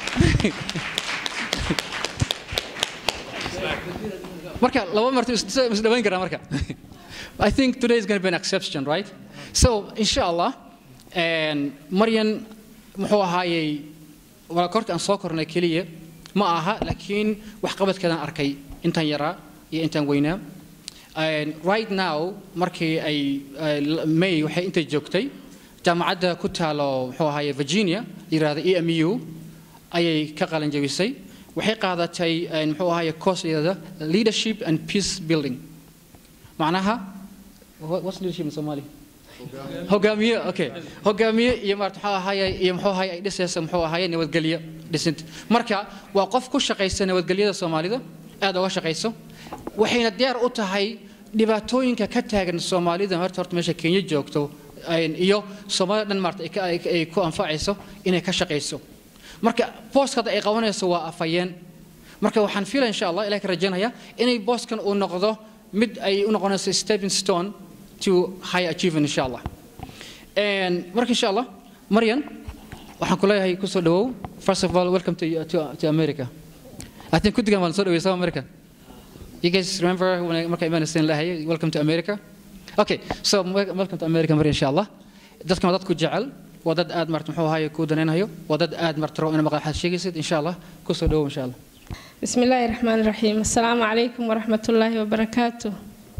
marka laba martin is dhawayn karaa marka I think today is going to be an exception right so inshallah maryan muxuu ahaayey waa korka aan soo kornay keliya ma aha laakiin waxqabadkeedaan arkay intaan yaraa iyo intaan weynaa right now markii ay may waxay intay joogtay jaamacadda ku taalo muxuu ahaye virginia yirahda e m u ayay ka qalan jabisay waxay qaadatay muxuu ahaye course yirahda leadership and peace building macnaha what's leadership in Somali hogaamiye okay hogaamiye iyo maarta muxuu ahaye iyo muxuu ahaye ay dhisaysa muxuu ahaye nabadgelyo dhisinta marka waa qof ku shaqaysa nabadgelyada Soomaalida aad uga shaqayso waxayna diyaar u tahay dhibaatooyinka ka taagan Soomaalida horta horta meesha Kenya joogto iyo Soomaalida dhan maarta ay ku anfacayso inay ka shaqayso marka booskada ay qabanayso waa afayeen marka waxaan fiilaa insha Allah ilaahay ka rajaynayaa inay booskan uu noqdo mid ay u noqonayso stepping stone to high achievement insha Allah marka insha Allah Maryan waxaan ku leeyahay ku soo dhawow first of all welcome to, to, to America I think kudigan waan soo dhaway South America You guys remember when I marka imaanayseen lahay welcome to America? Okay, so welcome to America mar insha Allah. Dadkan waa dad ku jecel, waa dad aad marta muxuu ahaye ku danaynayo, waa dad aad marta rabo in maqal sheegaysid insha Allah ku soo dhawow insha Allah. بسم الله الرحمن الرحيم السلام عليكم ورحمة الله وبركاته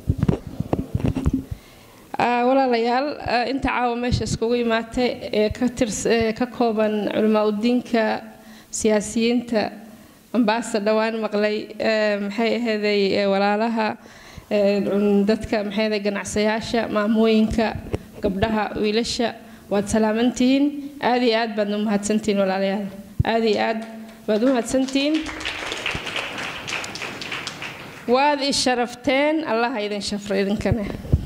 walaalayaal inta caawa meesha iskugu imaatay ee ka kooban culamaa udiinka siyaasiyiinta ambaasa dhowaan maqlay maxay aheeday walaalaha dadka maxay aheeday ganacsayaasha maamooyinka gabdhaha wiilasha waad salaamantihiin aad iyo aad baad u mahadsantihiin walaalayaal aad iyo aad baad u mahadsantihiin waad i sharafteen allaha idin shafro idinkana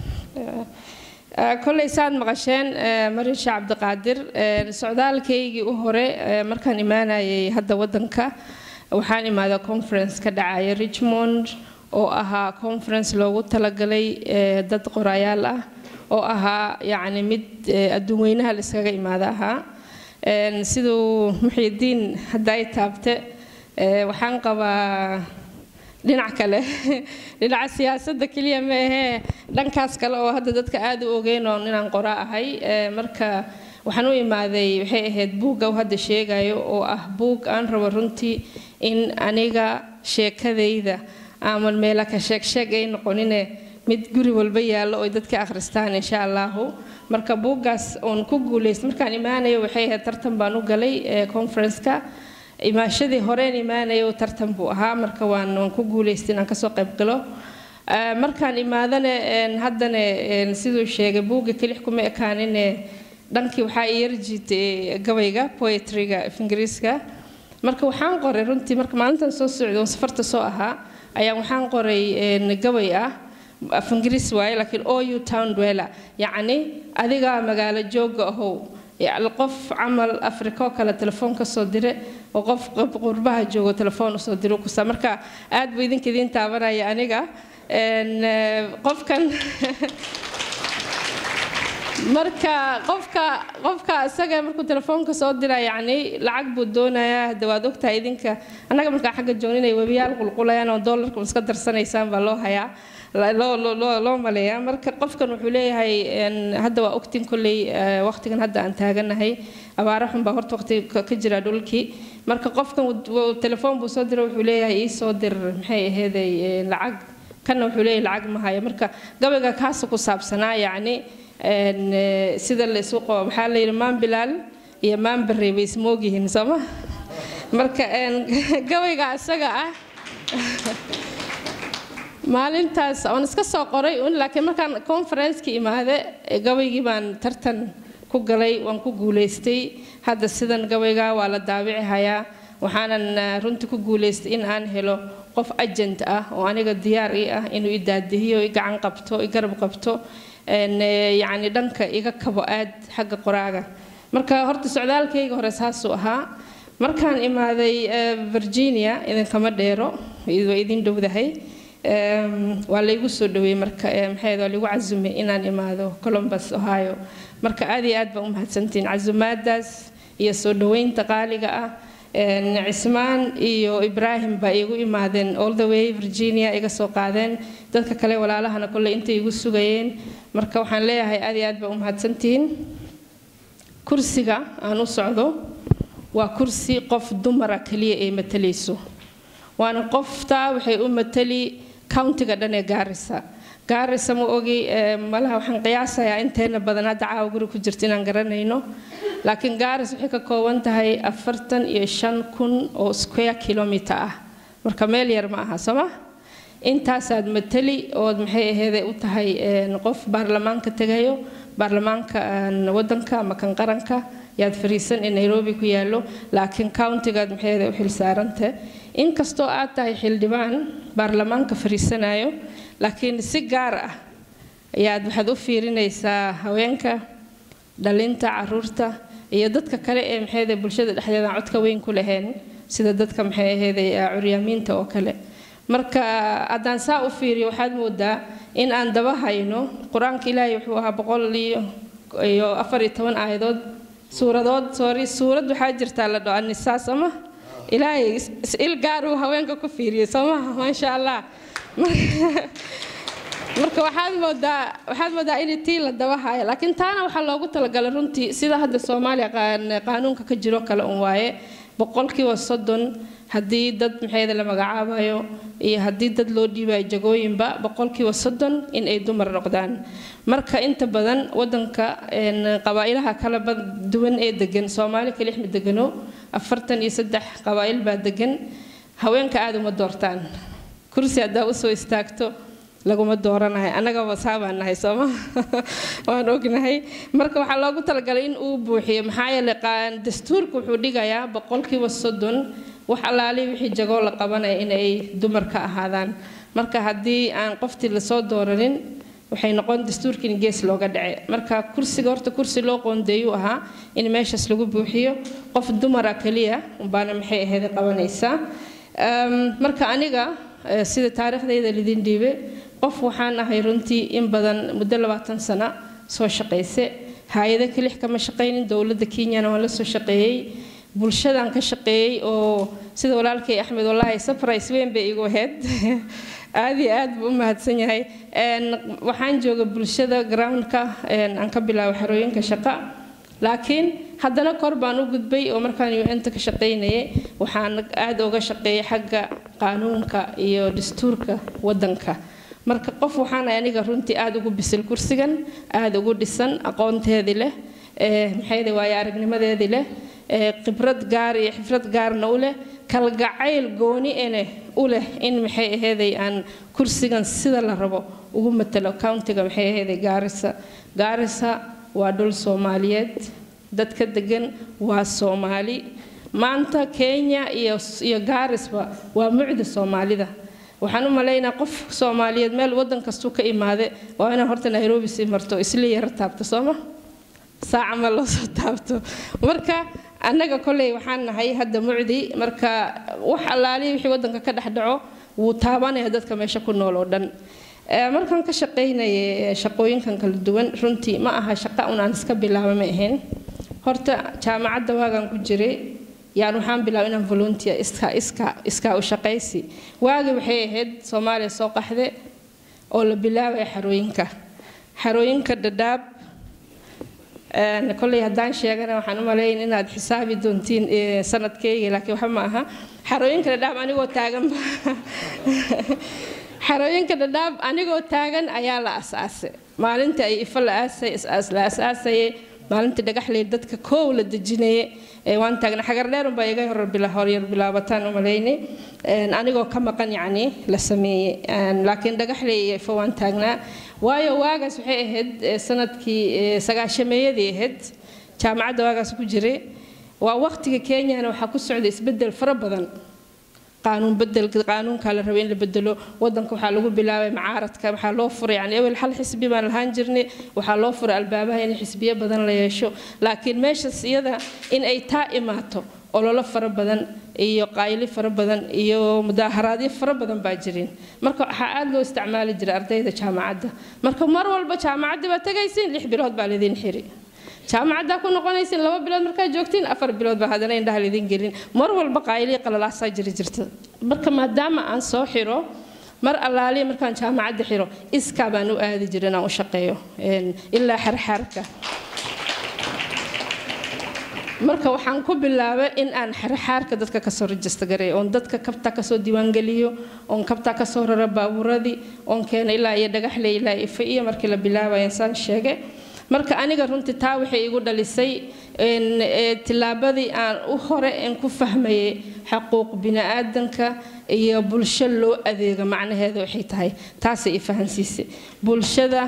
kolley saad maqasheen marin sheekh cabdiqaadir socdaalkaygii u hore markaan imaanayay hadda waddanka waxaan imaaday conference ka dhacaya richmond oo ahaa conference loogu talagalay dad qorayaal ah oo ahaa yacni mid adduun weynaha la iskaga imaada ahaa siduu muxiidiin hadda ay taabte waxaan qabaa dhinac kale dhinaca siyaasadda keliya ma ahee dhankaas kale oo hadda dadka aad u ogeyn oon inaan qora ahay marka waxaan u imaaday waxay ahayd buugga uu hadda sheegayo oo ah buug aan rabo runtii in aniga sheekadayda aaman meela ka sheegsheeg ay noqonine mid guri walba yaallo oo dadka akhristaan insha allahu marka buuggaas oon ku guulaysta markaan imaanayo waxay ahayd tartan baan u galay conference-ka imaashadii horeen imaanaya tartan buu ahaa marka waan waan ku guulaystay inaan kasoo qayb galo markaan imaadana haddana siduu sheegay buugga kelix kuma ekaanine dhankii waxaa i yarjiitay gabayga poetryga af ingiriiska marka waxaan qoray runtii marka maalintan soo socday oon safarta soo ahaa ayaan waxaan qoray gabay ah af ingiriis waaye laakiin o u town dweller yacni adigaa magaalo jooga ahow qof camal afriko kale telefoon kasoo dire oo qof qurbaha joogo telefoon usoo diro kusa marka aad buu idinka idiin taabanaya aniga Een, eh, qofkan marka qofka qofka isaga markuu telefoonka soo dira yacni lacag buu doonayaa hadda waad ogtahay idinka annaga markaa xagga joognin ay webiyaal qulqulayaan oo doolarka iska darsanaysaan baa loo hayaa la- loo loo- loo loo maleeyaa marka qofkan wuxuu leeyahay een, hadda waa ogtin kolley eh, waqtigan hadda aan taaganahay abaaro xun baa horta waqti ka ka jira dhulkii marka qofkan wuu- wuu- telefoon buu soo dira wuxuu leeyahay ii soo dir maxay aheeday eh, lacag kanna wuxuu leeyahay lacag ma hayo marka gabayga kaasa ku saabsanaa yacni een, eh, sida la isu qabo maxaa la yidhi maan bilaal iyo maan barre bay ismoogyihiin sooma marka een, gabayga isaga ah maalintaas waan iska soo qoray un laakiin markaan conference-ka imaade eh, gabaygii baan tartan ku galay waan ku guulaystay hadda sidan gabayga waa la daabici hayaa waxaanan eh, runtii ku guulaystay in aan helo qof agent ah oo aniga diyaar ii ah inuu i daadihiyo i gacan qabto i garab qabto een, eh, yacni dhanka iga kabo aad xagga qoraaga marka horta socdaalkayga hore saasuu ahaa markaan imaaday eh, virginia idinkama dheero waa idin dhowdahay Em, waa laygu soo dhaweeyey marka eh, maxay waa lagu casumay inaan imaado columbus ohio marka aad iyo aad baa u mahadsantihiin casumaadaas iyo soo dhaweynta qaaliga ah En, cismaan iyo ibraahim baa iigu imaadeen all the way virginia iga soo qaadeen dadka kale walaalahana kolley intay igu sugayeen marka waxaan leeyahay aad iyo aad baa u mahadsantihiin kursiga aan u socdo waa kursi qof dumara kaliya ay matalayso waana qoftaa waxay u matali countiga dhan ee gaarisa gaarisa ma ogi eh, malaha waxaan qiyaasayaa inteena badan hadda caawa guri ku jirta inaan garanayno laakiin gaaris waxay ka kooban tahay afartan iyo shan kun oo square kilometer ah marka meel yar ma aha sooma intaasaad matali ood maxay aheede u tahay een, qof baarlamaanka tegayo baarlamaanka een, wadanka ama kan qaranka yaad fariisan ee nairobi ku yaallo laakiin countigaad maxay aheede u xilsaaranta inkastoo aad tahay xildhibaan baarlamaanka fariisanayo laakiin si gaar ah ayaad waxaad u fiirinaysaa haweenka dhalinta caruurta iyo dadka kale ee maxay aheede bulshada dhexdeeda aan codka weyn ku lahayn sida dadka maxay aheede curyaamiinta oo kale marka haddaan saa u fiiriyo waxaad moodaa in aan daba hayno qur-aanka ilaahay wuxuu ahaa boqol iyo iyo afar iyo toban aayadood suuradood sorry suurad waxaa jirtaa la dhaho annisaa sooma ilaahay is- is- il gaar uu haweenka ku fiiriyey soomaha maasha allah marka waxaad moodaa waxaad moodaa in tii la daba haayo laakiin taana waxaa loogu talagalay runtii sida hadda soomaaliya qaan- qaanuunka ka jiro kale un waaye boqolkiiba soddon haddii dad maxayda la magacaabayo iyo haddii dad loo dhiibayo jagooyinba boqolkiiba soddon in ay dumar noqdaan marka inta badan wadanka een, qabaa'ilaha kala bad- duwan ee degan soomaali kalix ma degano afartan iyo saddex qabaa'il baa degan haweenka aada uma doortaan kursi haddaa usoo istaagto laguma dooranahay annagaba saabaan nahay sooma waan ognahay marka waxaa loogu talagalay in uu buuxiyo maxaa yeelay qaan- dastuurka wuxuu dhigayaa boqolkiiba soddon wax allaali wixii jagoo la qabanaya inay dumar ka ahaadaan marka haddii aan qoftii lasoo dooranin waxay noqon dastuurka in gees looga dhace marka kursiga horta kursi loo qoondeeyuu ahaa in meeshaas lagu buuxiyo qof dumara kaliya baana maxay ahayd qabanaysaa Ehm, marka aniga eh, sida taariikhdayda lidin dhiibe qof waxaan ahay runtii in badan muddo labaatan sano soo shaqayse hay-ado kelix kama shaqaynin dowladda kenyana waan la soo shaqeeyey bulshadaan ka shaqeeyey oo sida walaalkay axmed wallaahi surprise weyn bay igu ahayd aad iyo aad buu u mahadsan yahay Een, waxaan jooga bulshada groundka een, aan ka bilaabo xerooyinka shaqa laakiin haddana kor baan u gudbay oo markaan un-ta ka shaqaynayay waxaan aad uga shaqeeyay xagga qaanuunka iyo dastuurka wadanka marka qof waxaan ahay aniga runtii aad ugu bisil kursigan aad ugu dhisan aqoonteedii leh ee maxayde waayo aragnimadeedii leh ee khibrad gaar iyo xifrad gaarna u leh kalgacayl gooni ene u leh in maxay aheeday aan kursigan sida la rabo ugu matalo countiga maxay aheeday gaarisa gaarisa waa dhul soomaaliyeed dadka degan waa soomaali maanta kenya iyo iyo gaarisba waa mucda soomaalida waxaan u malaynaa qof soomaaliyeed meel wadan kastuu ka imaade waa inaan horta nairobi sii marto isla yara taabto sooma saaca ma loo soo taabto marka annaga kolley waxaan nahay hadda mucdi marka wax allaali wixii wadanka ka dhex dhaco wuu taabanaya dadka meesha ku nool oo dhan markaan ka shaqaynayay shaqooyinkan kala duwan runtii ma aha shaqa un aan iska bilaaba ma ahayn horta jaamacadda waagaan ku jiray yaan waxaan bilaabay inaan volunteer iska iska iskaa u shaqaysi waagi waxay ahayd soomaaliya soo qaxde oo la bilaabaya xarooyinka xarooyinka dhadhaab kolley haddaan sheegana waxaan u malayn inaad xisaabi doontiin sanadkeyga laakiin waxa ma aha xarooyinka dhadhaab anigoo taagan xarooyinka dhadhaab anigoo taagan ayaa la asaasay maalinta ay ifa la aasay la asaasayay maalinta dhagaxley dadka koow la dejinayay waan taagna xagar dheerunbaa iga horyar bilaabataan u malaynay anigoo ka maqan yacni la sameeyey laakiin dhagaxley iyo ifa waan taagnaa waayo waagaas waxay ahayd sanadkii sagaashameeyadii ahayd jaamacadda waagaas ku jiray waa waqtiga kenyana waxaa ku socda isbedel fara badan qaanuun bedel qaanuunkaa la rabay in la bedelo wadanka waxaa lagu bilaabay macaaradka waxaa loo furay yani ewel hal xisbi baan lahaan jirnay waxaa loo furay albaabaha in xisbiyo badan la yeesho laakiin meeshaas iyada in ay taa imaato ololo fara badan iyo qaayli fara badan iyo mudaaharaadyo fara badan baa jirin marka waxaa aada loo isticmaali jiray ardayda jaamacadda marka mar walba jaamacaddii baa tagaysiin lix bilood baa laydin xiri jaamacaddaa ku noqonaysin laba bilood markaa joogtiin afar bilood baa haddana indhaha laydin gelin mar walba qaayliya qalalaasaa jiri jirta marka maadaama aan soo xiro mar allaaliya markaan jaamacadda xiro iskaa baan u aadi jira inaan u shaqeeyo ilaa xarxaarka marka waxaan ku bilaabay in aan xarxaarka dadka kasoo rajista gareeyo oon dadka kabta kasoo diiwaangeliyo oon kabta kasoo raro baabuuradii oon keena ilaa iyo dhagaxle ilaa ifa iyo markii la bilaabayan saan sheegay marka aniga runtii taa waxay igu dhalisay tillaabadii aan u hore aan ku fahmayay xaquuq bini'aadanka iyo bulsho loo adeego macnaheeda waxay tahay taasay i fahansiisay bulshada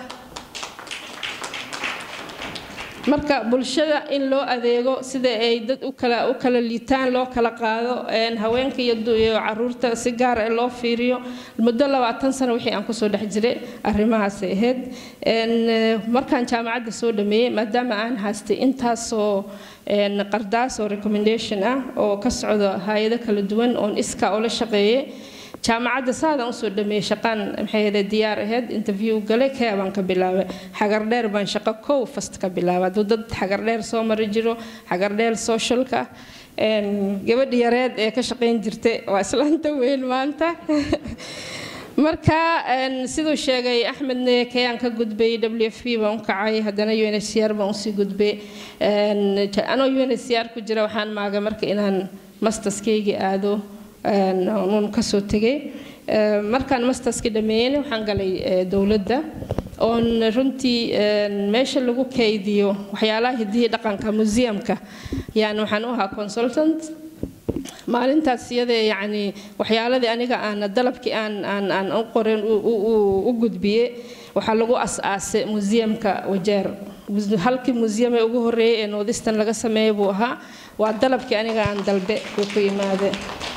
marka bulshada in loo adeego sida ay dad u kala u kala liitaan loo kala qaado haweenka iyo caruurta si gaar ah loo fiiriyo muddo labaatan sano wixii aan kusoo dhex jiray arrimahaasay ahayd markaan jaamacadda soo dhameeyey maadaama aan haystay intaasoo qardaas oo recommendation ah oo ka socdo hay-ado kala duwan oon iska oo la shaqeeyey jaamacadda saadaan usoo dhameeyey shaqaan maxay ahayd diyaar ahayd interview galay kee baan ka bilaabay xagar dheer baan shaqo kow fast ka bilaabay hadduu dad xagar dheer soo mari jiro xagar dheer socialka gabadhi yareed ee ka shaqayn jirtay waa islaanta weyn maanta marka siduu sheegay axmed kayaan ka gudbay w f p baan u kacay haddana u n h c r baan usii gudbay anoo u n h c r ku jira waxaan maagay marka inaan masterskaygii aado uun kasoo tegay markaan masterski dhameeyeyna waxaan galay dowladda oon runtii meesha lagu kaydiyo waxyaalaha hidihii dhaqanka museumka yani waxaan u ahaa consultant maalintaas iyadee yacni waxyaaladii aniga aan dalabkii aan aan aan u qoren u gudbiyey waxaa lagu as-aasay museumka wajeer halkii museum ee ugu horreeyay ee northeastern laga sameeyay buu ahaa waa dalabkii aniga aan dalbe uu ku yimaade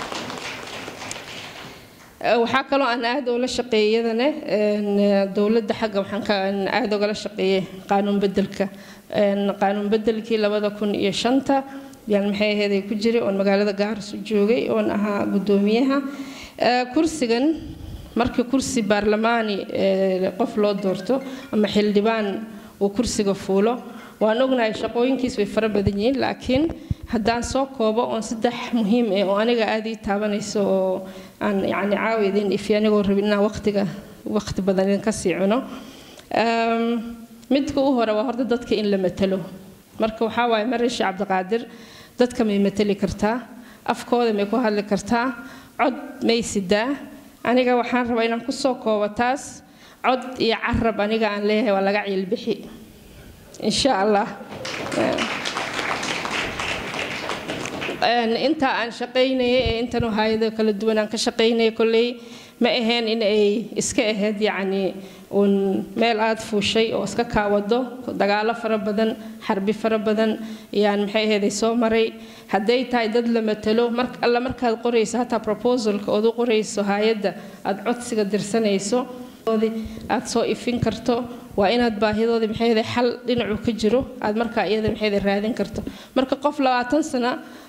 waxaa kaloo aan aada oola shaqeeyay iyadana dowladda xagga waxaan ka aada ogala shaqeeyay qaanuun bedelka qaanuun bedelkii labada kun iyo shanta yaan maxay ahayd ku jiray oon magaalada gaaris u joogay oon ahaa guddoomiyaha kursigan markii kursi baarlamaani qof loo doorto ama xildhibaan uu kursiga fuulo waan ognahay shaqooyinkiis way fara badan yihiin laakiin haddaan soo koobo oon saddex muhiim eh oo aniga aada ii taabanayso oo aan yacni caawi idin ifi anigoo rabin inaan waqtiga waqti badan idinka sii cuno midka u hore waa horta dadka in la matalo marka waxaa waaye marishi cabdiqaadir dadka may matali kartaa afkooda may ku hadli kartaa cod may sidaa aniga waxaan rabaa inaan kusoo koobo taas cod iyo carab aniga aan leeyahay waa laga ciilbixi insha allah intaa aan shaqaynayay ee intan hayado kala duwan aan ka shaqaynayay kolley ma ahayn in ay iska ahayd yacni uun meel aada fuushay oo iska kaawado dagaalo fara badan xarbi fara badan yaan maxay ahayd soo maray hadday tahay dad la matalo mar alla markaad qorayso hataa proposalka ood u qorayso hay-adda aada codsiga dirsanayso aad soo ifin karto waa inaad baahidoodii maxay xal dhinacu ka jiro aad markaa iyada maxay raadin karto marka qof labaatan sano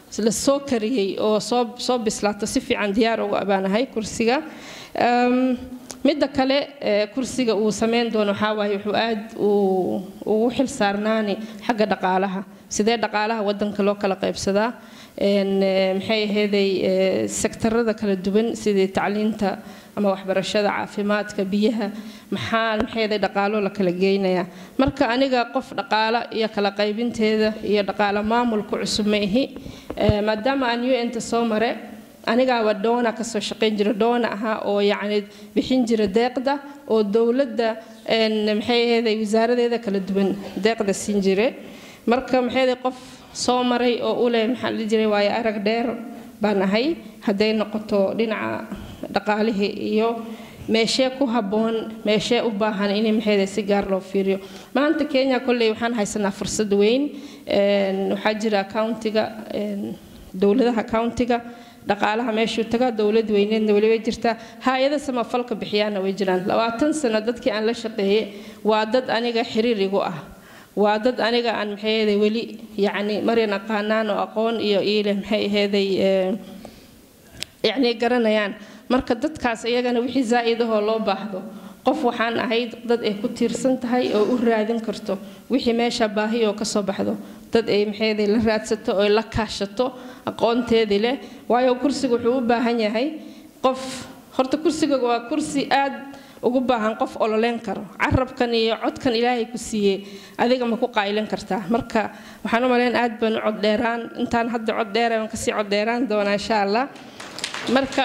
la soo kariyey oo soo soo bislaato si fiican diyaar ugu abaanahay kursiga Um, midda kale ee, kursiga uu sameyn doono waxaa waaye wuxuu aad uu- ugu xil saarnaani xagga dhaqaalaha sidee dhaqaalaha wadanka loo kala qaybsadaa Een, ee, maxay aheeday ee, sektarada kala duwan sidii tacliinta ama waxbarashada caafimaadka biyaha maxaa maxay aheeday dhaqaalo la kala geynayaa marka aniga qof dhaqaalo iyo kala qaybinteeda iyo dhaqaalo maamulku cusub ma ihi Ee, maadaama aan un-ta soo mare anigaaba doona kasoo shaqayn jira doona ahaa oo yacni bixin jira deeqda oo dowladda een, maxay aheeday wasaaradeeda kala duwan deeqda siin jire marka maxay aheeday qof soo maray oo u leh maxaa la dhihi jiray waayo arag dheer baan ahay hadday noqoto dhinaca dhaqaalihii iyo meeshee ku habboon meeshee u baahan in maxay aheeday si gaar loo fiiriyo maanta kenya kolley waxaan haysanaa fursad weyn Een, waxaa jira countiga een, dowladaha countiga dhaqaalaha meeshuu tagaa dowlad weyneedna weli way jirtaa hay-ada samafalka bixiyaana way jiraan labaatan sano dadkii aan la shaqeeyey waa dad aniga xiriir igu ah waa dad aniga aan maxay aheeday weli yacni maryan aqaanaan oo aqoon iyo iile maxay aheeday ee, yacni garanayaan marka dadkaas iyagana wixii zaa'idahoo loo baahdo qof waxaan ahayd dad ay ku tiirsan tahay oo u raadin karto wixii meesha baahi oo kasoo baxdo dad ay maxayday la raadsato oo ay la kaashato aqoonteedii leh waayo kursiga wuxuu u baahan yahay qof horta kursiga waa kursi aad ugu baahan qof ololeyn karo carabkan iyo codkan ilaahay ku siiyey adiga ma ku qaylin kartaa marka waxaan u malayn aad baan u cod dheeraan intaan hadda cod dheera waan kasii cod dheeraan doonaa insha allah marka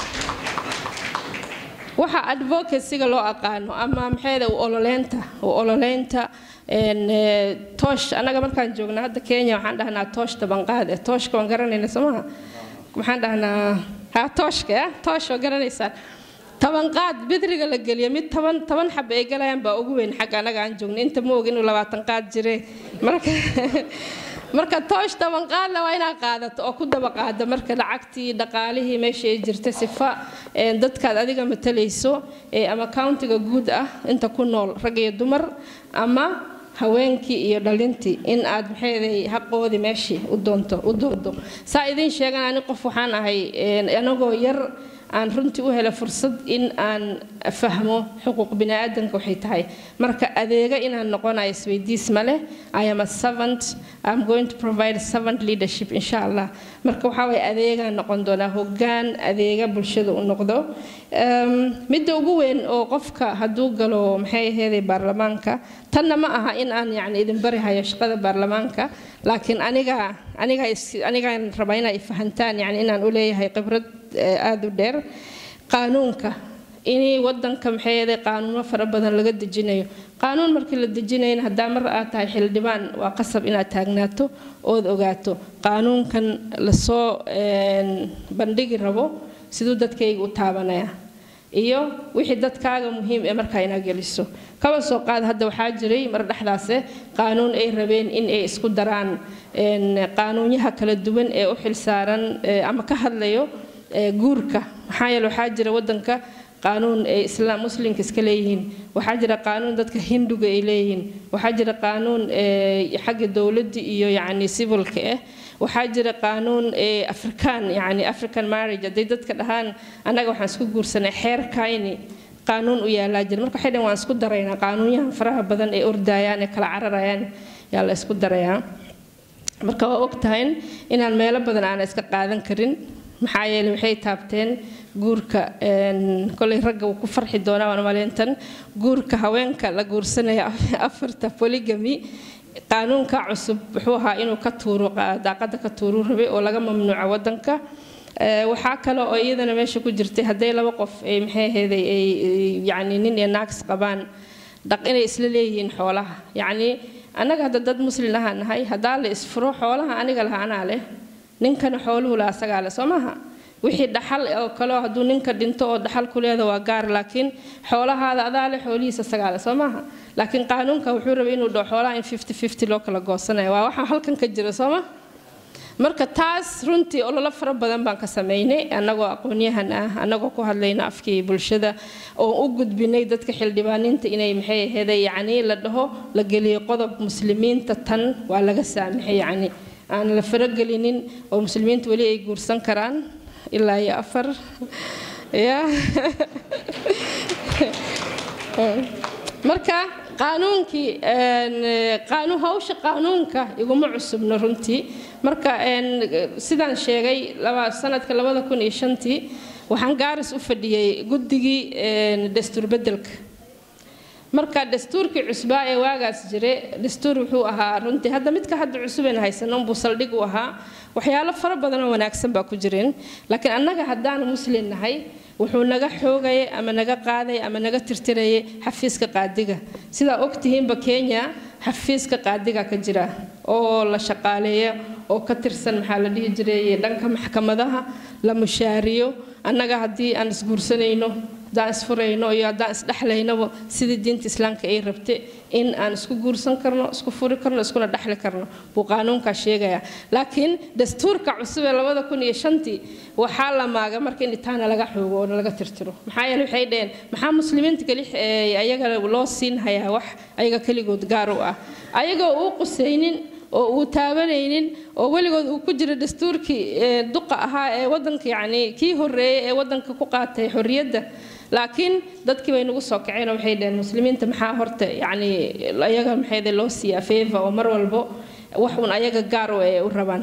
waxa advocacyga loo aqaano ama maxayda u ololeynta u ololeynta een, ee, toosh annaga markaan joogna hadda kenya waxaan dhahnaa toosh tabanqaad eh tooshka waan garanayna somaha maxaan dhahnaa ha tooshka ya toosh waa garanaysaan tabanqaad bidriga la geliyo mid toban toban xab ay galayaan baa ugu weyn xagga annaga aan joogna inta ma og inuu labaatan qaad jire marka marka toosh tabanqaadna waa inaad qaadato oo ku daba qaada marka lacagtii dhaqaalihii meesha ay jirta sifa een, dadkaad adiga matalayso ee ama countiga guud ah inta ku nool rag iyo dumar ama haweenkii iyo dhalintii in aad maxayday xaqoodii meeshii u doonto u doodo saa idin sheegan ani qof waxaan ahay een, anagoo yar aan runtii u hela fursad in aan fahmo xuquuq biniaadanka waxay tahay marka adeega inaan noqonayo isweydiis ma leh i am a servant i'm going to provide servant leadership insha allah marka waxaa waye adeegaan noqon doonaa hoggaan adeega bulshada u noqdo Ehm, midda ugu weyn oo qofka hadduu galo maxay aheeday baarlamaanka tanna ma aha in aan yacni idin bari hayo shaqada baarlamaanka laakiin aniga aniga is- anigaan rabaa inaa ifahantaan yacni inaan u leeyahay khibrad eh, aada u dheer qaanuunka inay wadanka maxay ahayd qaanuuno fara badan laga dejinayo qaanuun markii la dejinayna haddaa mar aad tahay xildhibaan waa qasab inaad taagnaato ood ogaato qaanuunkan lasoo een, bandhigi rabo siduu dadkayga u taabanaya iyo wixii dadkaaga muhiim ee markaa inaa geliso kaba soo qaad hadda waxaa jiray mar dhexdaase qaanuun ay rabeen in ay isku daraan een, qaanuunyaha kala duwan ee u xilsaaran ee, ama ka hadlayo ee, guurka maxaa yeele waxaa jira wadanka qaanuun ay islaam muslimka iska leeyihiin waxaa jira qaanuun dadka hinduga ay leeyihiin waxaa jira qaanuun ee, xagga dowladda iyo yacni civilka ah waxaa jira qaanuun ee afrikaan yacni african marriage hadday dadka dhahaan annaga waxaan isku guursanay xeerkayni qaanuun u yaalaa jira marka waxay dhahan waan isku daraynaa qaanuunyahan faraha badan ee ordayaan ee kala cararayaan yaa la isku darayaa marka waa og tahay inaan meelo badan aan iska qaadan karin maxaa yeelay waxay taabteen guurka een, kolay ragga wuu ku farxi doonaa waan maleyntan guurka haweenka la guursanaya afarta polygamy qaanuunka cusub wuxuu ahaa inuu ka tuuro qa- daaqada ka tuuru rabay oo laga mamnuuco wadanka Ee, waxaa kale oo iyadana meesha ku jirtay hadday laba qof ay maxay ahaydey ay ay- yacni nin iyo naags qabaan dhaq inay isla leeyihiin xoolaha yacni annaga hadda dad muslin ahaan nahay haddaa la isfuro xoolaha aniga laha anaa leh ninkana xooluhu la asagaa leh soo maaha wixii dhaxal oo kale oo hadduu ninka dhinto oo dhaxal ku leeda waa gaar laakiin xoolahaada adaa leh xoolihiisa asagaa leh soo maaha laakiin qaanuunka wuxuu rabay inuu dhaho xoolaha in fifty fifty loo kala goosanayo waa waxaa halkan ka jira soo ma marka taas runtii ololo fara badan baan ka sameynay annagoo aqoonyahan ah annagoo ku hadlayna afkii bulshada oo u gudbinay dadka xildhibaaniinta inay maxay aheeday yacni la dhaho la geliyo qodob muslimiinta tan waa laga saamaxay yacni aan la faragelinin oo muslimiinta weli ay guursan karaan ilaa iyo afar ya marka qaanuunkii qaanu hawsha qaanuunka iguma cusubno runtii marka sidaan sheegay sanadka labada kun iyo shantii waxaan gaaris u fadhiyey guddigii dastuur bedelka marka dastuurkii cusbaa ee waagaas jire dastuur wuxuu ahaa runtii hadda midka hadda cusubeen haysano unbuu saldhig u ahaa waxyaalo fara badan oo wanaagsan baa ku jireen laakiin annaga haddaan muslim nahay wuxuu naga xoogayay ama naga qaaday ama naga tirtirayay xafiiska qaadiga sidaa ogtihiinba kenya xafiiska qaadiga ka jira oo la shaqaaleeyo oo ka tirsan maxaa la dhihi jiray dhanka maxkamadaha la mushaariyo annaga haddii aan isguursanayno haddaan isfurayno iyo haddaan isdhexlaynaba sidii diinta islaamka ay rabte in aan isku guursan karno isku furi karno iskuna dhexli karno buu qaanuunkaa sheegaya laakiin dastuurka cusub ee labada kun iyo shantii waxaa la maaga marka in itaana laga xoogo oo laga tirtiro maxaa yeele waxay dhaheen maxaa muslimiinta keli ayaga loo siin hayaa wax ayaga keligood gaar u ah ayagoo uu qusaynin oo uu taabanaynin oo weligood uu ku jira dastuurkii duqa ahaa ee wadanka yacni kii horreeyay ee wadanka ku qaatay xorriyadda laakiin dadkii bay nagu soo kaceen oo waxay dhaheen muslimiinta maxaa horta yacni ayaga maxayde loo siiyaa feeva oo mar walbo wax uun ayaga gaar u ee u rabaan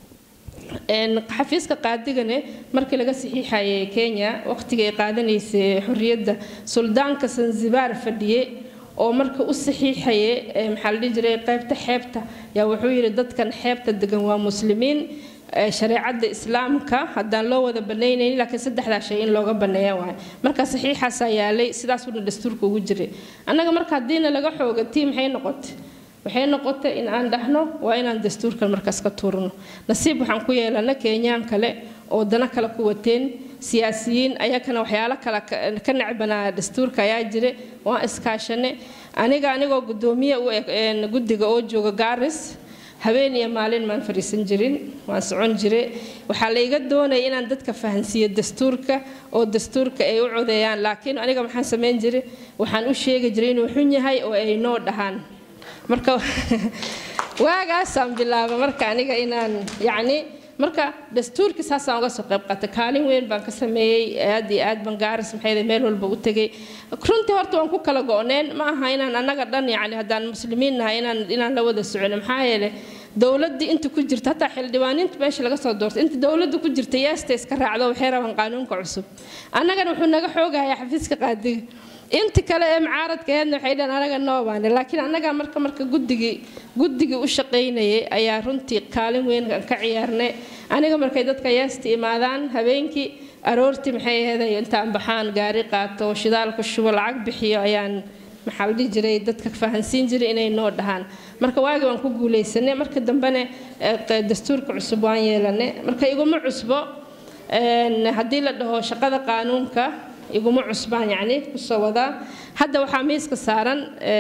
xafiiska qaadigane markii laga saxiixayay kenya waqtigii ay qaadanaysay xorriyadda suldaanka sanzibaar fadhiye oo marka u saxiixaye maxaa la dhihi jiray qaybta xeebta yaa wuxuu yidhi dadkan xeebta degan waa muslimiin shareecadda islaamka haddaan loo wada banaynaynin laakiin saddexdaa shay in looga baneeya waay marka saxiixaasaa yaalay sidaasuna dastuurka ugu jiray annaga marka haddiina laga xooga tii maxay noqotay waxay noqotay in aan dhahno waa inaan dastuurkan markaas ka tuurno nasiib waxaan ku yeelana kenyaan kale oo dana kale ku wateen siyaasiyiin ayakana waxyaalo kale ka necbanaa dastuurka ayaa jira waan iskaashane aniga anigoo gudoomiye u guddiga oo jooga gaaris habeen iyo maalin maan fadhiisan jirin waan socon jire waxaa la iga doonaya inaan dadka fahansiiyo dastuurka oo dastuurka ay u codeeyaan laakiin aniga maxaan samayn jiray waxaan u sheegi jiray inuu xun yahay oo ay noo dhahaan marka waagaasaan bilaaba marka aniga inaan yacni marka dastuurkii saasaan uga soo qayb qaatay kaalin weyn baan ka sameeyey aad iyo aad baan gaaris maxay meel walba u tegay runtii horta waan ku kala go-neen ma aha inaan annaga dhan yacni haddaan muslimiin nahay inaan inaan la wada socono maxaa yeelay dowladdii inta ku jirta hataa xildhibaaniinta meesha laga soo doortay inta dowladda ku jirta yeesta iska raacdo waxay rabaan qaanuunka cusub annagana wuxuu naga xoogayaa xafiiska qaadiga inta kale ee mucaaradka aheedna waxay dhahan anaga noobaane laakiin annaga marka marka guddigii guddigii u shaqaynayay ayaa runtii kaalin weyn ka ciyaarnay aniga markay dadka yeesta imaadaan habeenkii aroortii maxay aheeday intaan baxaan gaari qaato shidaalka shubo lacag bixiyo ayaan maxaa la dhihi jiray dadka fahansiin jiray inay noo dhahaan marka waagi waan ku guulaysanay marka dambena dastuurka cusub waan yeelanay marka iguma cusbo haddii la dhaho shaqada qaanuunka iguma cusbaan yacni kusoo wadaa hadda waxaa miiska saaran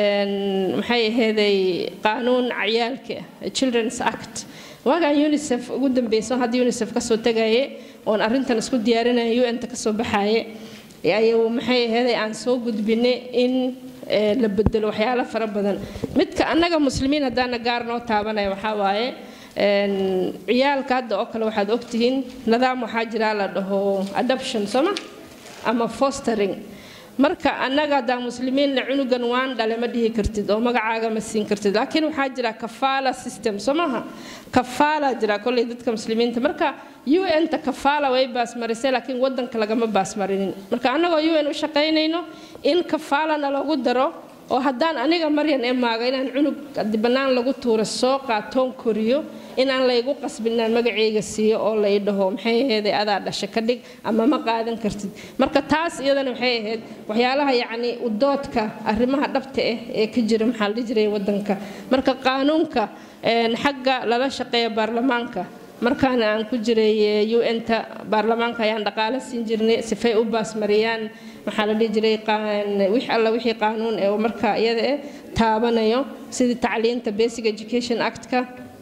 maxay aheeday qaanuun ciyaalka children's act waagaan unicef ugu dambeyso hadda unicef kasoo tagaye oon arrintan isku diyaarinaya un-ta kasoo baxaye ayuu maxay aheeday aan soo gudbinay in la bedelo waxyaalo fara badan midka annaga muslimiin haddaana gaar noo taabanaya waxaa waaye ciyaalka hadda oo kale waxaad ogtihiin nidaam waxaa jira la dhaho adoption sooma ama fostering marka annaga haddaan muslimiinna cunugan waan dhale ma dhihi kartid oo magacaaga ma siin kartid laakiin waxaa jira kafaala system soo maaha kafaala jira kolley dadka muslimiinta marka un-ta kafaala way baasmarisay laakiin wadanka lagama baasmarinin marka annagoo un u shaqaynayno in kafaalana lagu daro oo haddaan aniga maryan ee maaga inaan cunug bannaan lagu tuuro soo qaatoon koriyo inaan laygu qasbin inaan magacayga siiyo oo lay dhaho maxay ahayd adaa dhasha ka dhig ama ma qaadan kartid marka taas iyadana waxay ahayd waxyaalaha yacni udoodka arrimaha dhabta ah ee ka jira maxaa la dhihi jiray wadanka marka qaanuunka xagga lala shaqeeya baarlamaanka markaana aan ku jiray un-ta baarlamaanka ayaan dhaqaale siin jirnay sifay u baasmariyaan maxaa la dhihi jiray wix alla wixii qaanuun ee marka iyada eh taabanayo sidii tacliinta basic education actka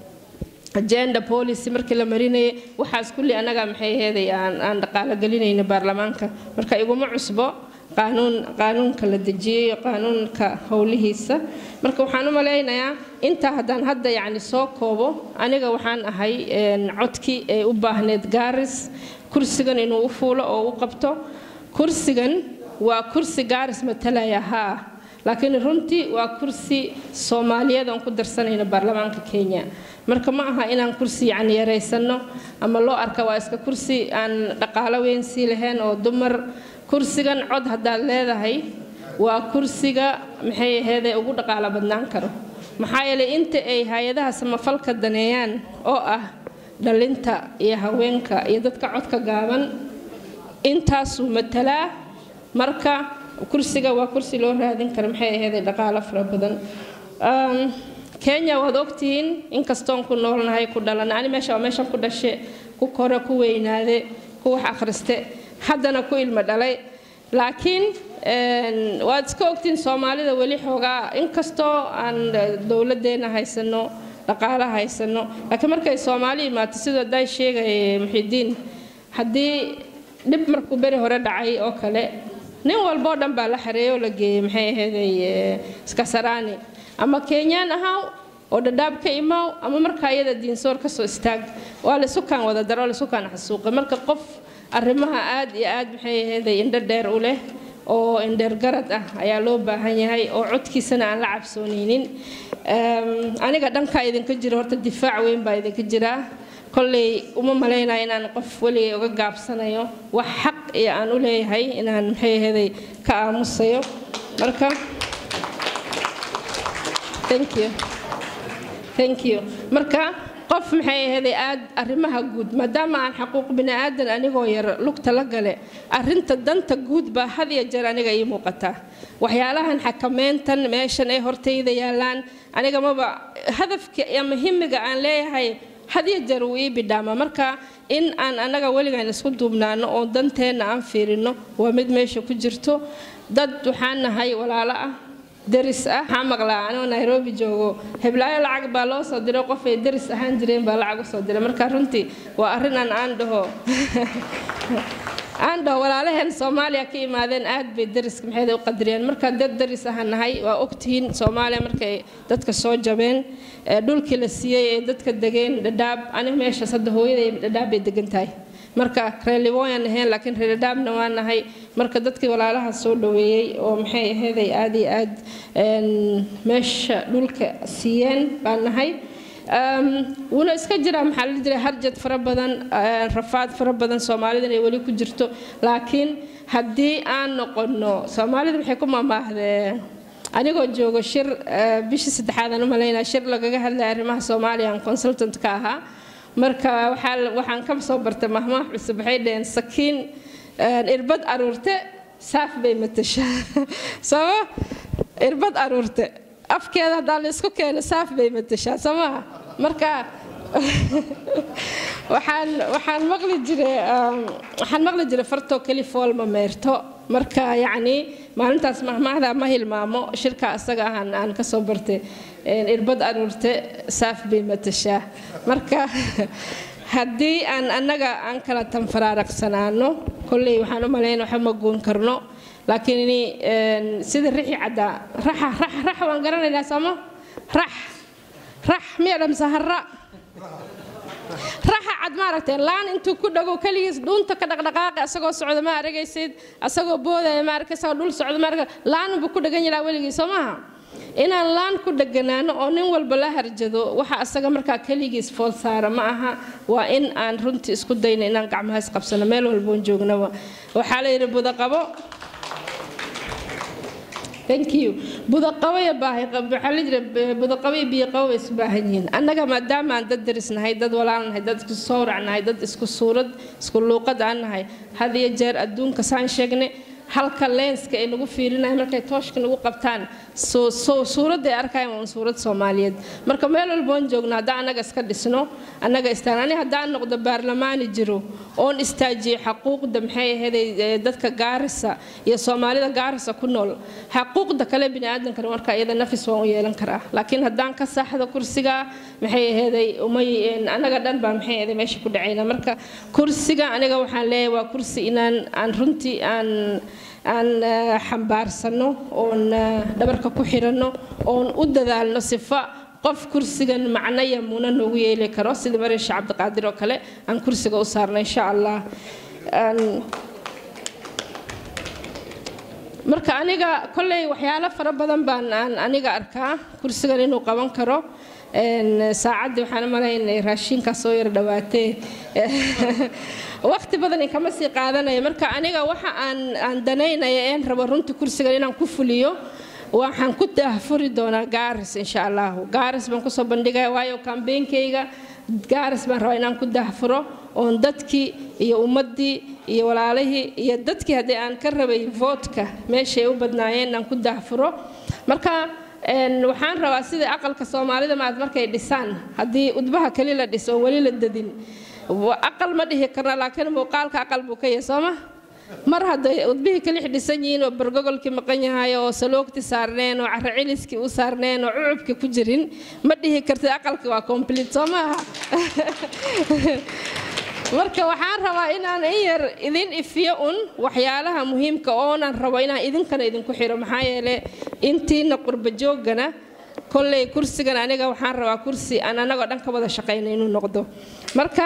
agenda policy markii la marinayay waxaas kulli annaga maxay aheeday aan aan dhaqaalo gelinayna baarlamaanka marka iguma cusbo qaanuun qaanuunka la dejiyey iyo qaanuunka howlihiisa marka waxaan u malaynayaa intaa haddaan hadda yacni soo koobo aniga waxaan ahay codkii ee u baahneed gaaris kursigan inuu u fuulo oo u qabto kursigan waa kursi gaaris matalaya haa laakiin runtii waa kursi soomaaliyeed aan ku darsanayno baarlamaanka kenya marka ma aha inaan kursi yacni yaraysano ama loo arka waa iska kursi aan dhaqaalo weyn sii lahayn oo dumar kursigan cod haddaad leedahay waa kursiga maxay aheedee ugu dhaqaalo badnaan karo maxaa yeelay inta ay hay-adaha samafalka daneeyaan oo ah dhalinta iyo haweenka iyo dadka codka gaaban intaasuu matalaa marka kursiga waa kursi loo raadin kara maxay aheedee dhaqaalo fara badan kenya waad ogtihiin inkastoon ku noolnahay ku dhalan ani meesha waa meeshan ku dhashe ku kore ku weynaade ku wax akhriste haddana ku ilmo dhalay laakiin waad iska ogtiin soomaalida weli xoogaa inkastoo aan dowladdeena haysano dhaqaala haysano laakiin markay soomaali imaato sidoo day sheegay muxidiin haddii dhib markuu beri hore dhacay oo kale nin walboo dhan baa la xareeyoo la geeyey maxay aheeday iskasaraani ama kenyaan ahaaw oo dhadhaab ka imaaw ama markaa iyada diinsoor kasoo istaag waa laysukaan wada daro laysukaan xasuuqa marka qof arrimaha aad iyo aad maxay aheeday indho dheer u leh oo indheer garad ah ayaa loo baahan yahay oo codkiisana aan la cabsoonaynin aniga dhankaa idinka jiro horta difaac weyn baa idinka jiraa kolley uma malaynaya inaan qof weligay uga gaabsanayo wax xaq iyo aan u leeyahay inaan maxay aheeday ka aamusayo marka thank you thank you marka qof maxay aheeday aad arrimaha guud maadaama aan xaquuq bini'aadan anigoo yar lugta la gale arrinta danta guud baa had iyo jeer aniga ii muuqataa waxyaalahan xakameyntan meeshan ee hortayda yaallaan aniga maba hadafka ama himiga aan leeyahay had iyo jeer wuu ii bidhaama marka in aan annaga weligaan isku duubnaano oo danteenna aan fiirino waa mid meesha ku jirto dad waxaan nahay walaalo ah deris ah waxaa maqlaa anoo nairobi joogo heblaayo lacag baa loo soo diray qof ay deris ahaan jireen baa lacag usoo diray marka runtii waa arrinaan aan dhaho aan dhaho walaalaheen soomaaliya ka imaadeen aad bay deriska maxay u qadiriyeen marka dad deris ahaan nahay waa ogtihiin soomaaliya markay dadka soo jabeen dhulkii la siiyey ee dadka degeen dhadhaab aniga meeshaas hadda hooyaday dhadhaab bay degan tahay marka reerliwooyan ahayn laakiin reerdhaabna waa nahay marka dadkii walaalaha soo dhaweeyey oo maxay aheeday aad iyo aad meesha dhulka siiyeen baan nahay wuuna iska jiraa maxaa la jiray harjad fara badan rafaad fara badan soomaalida inay weli ku jirto laakiin haddii aan noqono soomaalida waxay ku mamaahdee anigoo joogo shir bishii saddexaad aan u malaynaa shir lagaga hadlaya arrimaha soomaaliya aan consultant ka ahaa marka waxaan ka soo bartay mahmaah cusub waxay dhaheen sakiin irbad aruurte saaf bay matashaa sooma irbad aruurte afkeeda haddaa la isku keeno saaf bay matashaa soo maha marka waxaan waxaan maqli jiray waxaan maqli jiray fartoo keli fool ma meerto marka yacni maalintaas mahmaahda ma hilmaamo shirka asaga ahaan aan ka soo bartay irbad aruurte saaf bay matashaa marka haddii aan annaga aan kala tanfaraaraqsanaano kolley waxaan u malayn waxba ma goon karno laakiin sida rixi caddaa raxa rax rax waan garanaynaa sooma rax rax miya dhamsa harra raxa cad maaragtay laan intuu ku dhago keligiis dhuunta ka dhaqdhaqaaqi asagoo socda ma aragaysid asagoo boodaya ma arkay asagoo dhul socda ma arkay laanunbu ku dhagan yaraa weligii soo maaha inaan laan ku dheganaano oo nin walba la harjado waxa asaga markaa keligiis fool saara ma aha waa in aan runtii isku dayno inaan gacmaha isqabsano meel walboon joognaba waxaa la yidhi budaqabo thank you budaqabo iyo baahi waxaa la jira budaqabo iyo biyaqabo way isu baahan yihiin annaga maadaama aan dad daris nahay dad walaal nahay dad isku sawrac nahay dad isku suurad isku luuqad aan nahay had iyo jeer adduunka saan sheegnay halka lenska ay nagu fiirinayaan markay tooshka nagu qabtaan suuradday arkayaan waa suurad soomaaliyeed marka meel walboon joogno haddaan annaga iska dhisno annaga istaan ani haddaan noqdo baarlamaani jiro oon istaajiyo xaquuqda maxay aheeday dadka gaarisa iyo soomaalida gaarisa ku nool xaquuqda kale biniaadamkana marka iyada nafis waan u yeelan karaa laakiin haddaan ka saaxdo kursiga maxay aheeday umay annaga dhan baa maxay aheeday meesha ku dhacayna marka kursiga aniga waxaan leeyahay waa kursi inaan aan runtii aan aan eh, xambaarsano oon eh, dhabarka ku xiranno oon u dadaalno sifa qof kursigan macno iyo muna noogu yeeli karo sida marin sheekh cabdiqaadir oo kale aan kursiga u saarno insha allah Aan- marka aniga kolley waxyaalo fara badan baan aan aniga arkaa kursigan inuu qaban karo Een, saacaddii waxaan u malaynay raashinkaa soo yar dhawaatee waqti badan kama sii qaadanaya marka aniga waxa aan aan danaynaya een rabo runtii kursigan inaan ku fuliyo waxaan ku daahfuri doonaa gaaris insha allahu gaaris baan kusoo bandhigaya waayo kambeynkayga gaaris baan rabaa inaan ku daahfuro oon dadkii iyo ummaddii iyo walaalihii iyo dadkii haddii aan ka rabay voodka meeshay u badnaayeen inaan ku daahfuro marka een, waxaan rabaa sida aqalka soomaalida maad markay dhisaan haddii udbaha keli la dhiso oo weli la dadin wa- aqal ma dhihi karna laakiin muuqaalka aqal buu ka yahay sooma mar hadday udbihii kalix dhisan yihiin oo bargogolkii maqan yahay oo saloogti saarneen oo carro celiskii u saarneen oo cucubkii ku jirin ma dhihi kartid aqalkii waa complete soo maaha marka waxaan rabaa inaan in yar idin ifiyo un waxyaalaha muhiimka oonan rabo inaan idinkana idinku xiro maxaa yeele intiina qurba joogana kolley kursigan aniga waxaan rabaa kursi aan anagoo dhan ka wada shaqayna inuu noqdo marka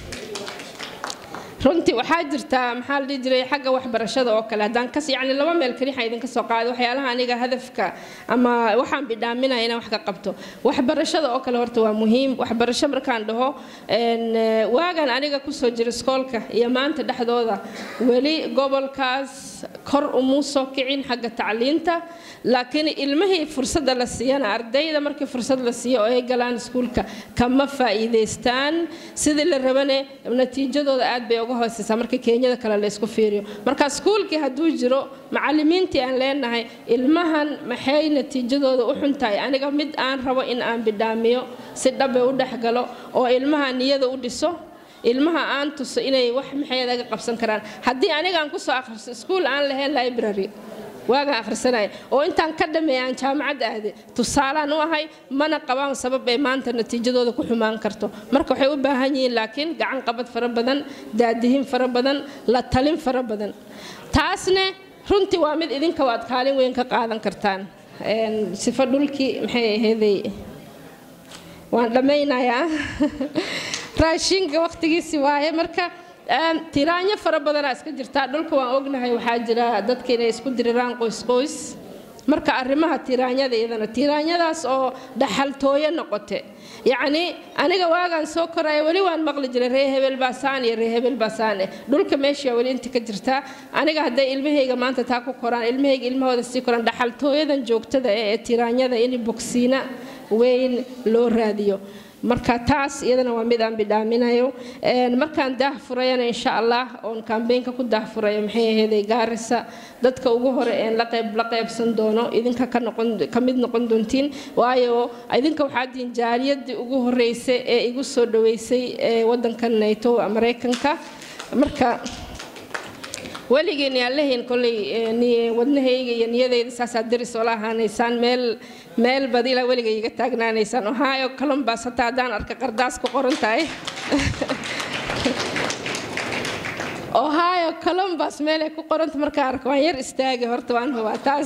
runtii waxaa jirta maxaa la dhihi jiray xagga waxbarashada oo kale haddaan kas yacni laba meel keli waxaan idinka soo qaaday waxyaalaha aniga hadafka ama waxaan bidhaaminaya inaan wax ka qabto waxbarashada oo kale horta waa muhiim waxbarasho markaan dhaho een, eh, waagan aniga kusoo jira iskoolka iyo maanta dhexdooda weli gobolkaas kor umuu soo kicin xagga tacliinta laakiin ilmihii fursadda la siiyana ardayda markii fursad la siiyo oo ay galaan iskuulka kama faa'iidaystaan sidii la rabane natiijadooda aad bay uga hooseysaa marka keenyada kale la isku fiiriyo marka iskuulkii hadduu jiro macallimiintii aan leenahay ilmahan maxay natiijadooda u xun tahay aniga mid aan rabo in aan bidhaamiyo si dhabe u dhexgalo oo ilmaha niyada u dhiso ilmaha aan tuso inay wax maxay aga qabsan karaan haddii aniga aan kusoo akhriso iskuul aan lahayn library waagaan akhrisanaya oo intaan ka dhameeya aan jaamacad aade tusaalaan u ahay mana qabaan sabab ay maanta natiijadooda ku xumaan karto marka waxay u baahan yihiin laakiin gacan qabad fara badan daadihin fara badan la talin fara badan taasne runtii waa mid idinka waad kaalin weyn ka qaadan kartaan Een, sifo dhulkii maxay aheeday waan dhammaynayaa raashinka waqtigiisi waaye marka een, tiraanyo fara badanaa iska jirtaa dhulka waan ognahay waxaa jira dadka inay isku diriraan qoys qoys marka arrimaha tiraanyada iyadana tiraanyadaas oo dhaxaltooyo noqote yacni aniga waagaan soo koraya weli waan maqli jiray ree hebel baasaan iyo ree hebel baasaane dhulka meesha weli inta ka jirtaa aniga hadday ilmahayga maanta taa ku koraan ilmahayga ilmahooda sii koraan dhaxaltooyadan joogtada eh ee tiraanyada in bogsiina weyn loo raadiyo marka taas iyadana waa mid aan bidhaaminayo Een, markaan daah furayana insha allah oon kambeynka ku daah furayo maxay aheeday gaarisa dadka ugu hore een la qayb la qaybsan doono idinka ka noqon ka mid noqon doontiin waayo idinka waxaa diin jaaliyadii ugu horeysay ee igu soo dhaweysay ee wadankan nato maraykanka marka weligiin yaan lahayn kolley ee, ni- wadnahayga iyo niyadayda saasaa deris oola ahaanaysaan meel meel bad ilaa weliga iga taagnaanaysaan ohio columbus hataa haddaan arka qardaas ku qoran tahay ohio columbus meelay ku qoranta markaan arko waan yar istaagi horta waan hubaa taas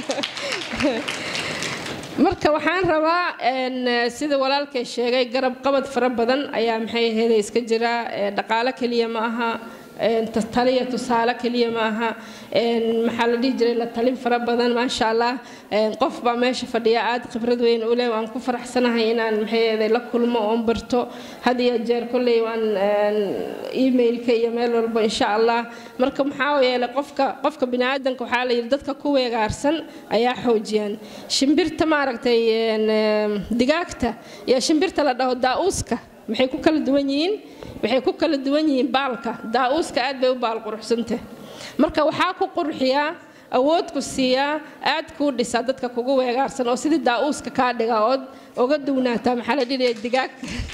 marka waxaan rabaa een, eh, sida walaalkay sheegay garab qabad fara badan ayaa maxay aheeday iska jira eh, dhaqaale keliya ma aha een, ta- taliya tusaale keliya ma aha een, maxaa la dhihi jiray la talin fara badan maasha allah een, qof baa meesha fadhiya aad khibrad weyn u leh waan ku faraxsanahay inaan maxay aheeday la kulmo oon barto had iyo jeer kolley waan een, emailka iyo meel walba insha allah marka maxaa yeelay qofka qofka biniaadanka waxaa la yidhi dadka ku weegaarsan ayaa xoojiyaan shimbirta maaragtay een, em, digaagta iyo shimbirta la dhaho daa'uuska maxay ku kala duwan yihiin waxay ku kala duwan yihiin baalka daa'uuska aad bay u baal quruxsantah marka waxaa ku qurxiyaa awood ku siiyaa aad kuu dhisaa dadka kugu weegaarsan oo sidii daa'uuska kaa dhiga ood oga duwnaataa maxaa la dhihaya digaag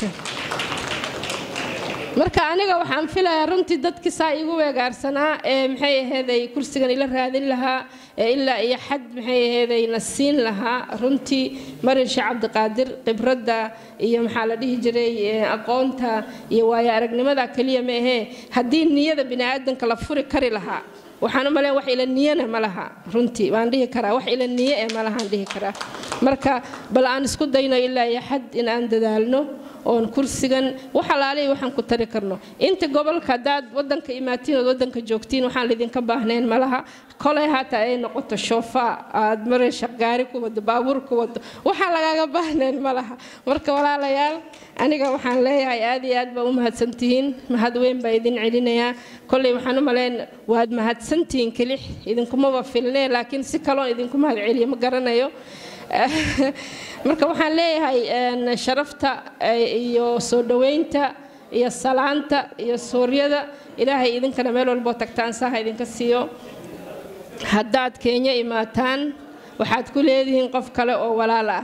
marka aniga waxaan filayaa runtii dadkii saa igu weegaarsanaa ee maxay aheeday kursigan ila raadin lahaa ee ilaa iyo xad maxay aheeday na siin lahaa runtii marin sheekh cabdiqaadir khibradda iyo maxaa la dhihi jiray ee, aqoonta iyo waayo aragnimada keliya ma ahee haddii niyada bini'aadanka la furi kari lahaa waxaan u maleyn wax ila niyana ma laha runtii waan dhihi karaa wax ila niye ee ma lahaan dhihi karaa marka bal aan isku dayno ilaa iyo xad in aan dadaalno oon kursigan wax alaalihi waxaan ku tari karno inta gobolka haddaad wadanka imaatiin ood wadanka joogtiin waxaan lidinka baahnayn malaha kolay hataa ay noqoto shoofaa aad maraysa gaari ku wado baabuur ku wado waxaan lagaaga baahnayn malaha marka walaalayaal aniga waxaan leeyahay aad iyo aad baa u mahadsantihiin mahad weyn baa idin celinayaa kolley waxaan u malayn waad mahadsantihiin kelix idinkumaba filnee laakiin si kaloon idinku mahad celiyo ma garanayo marka waxaan leeyahay sharafta iyo soo dhoweynta iyo salaanta iyo suuryada ilaahay idinkana meel walboo tagtaan saaha idinka siiyo haddaad kenya imaataan waxaad ku leedihiin qof kale oo walaal ah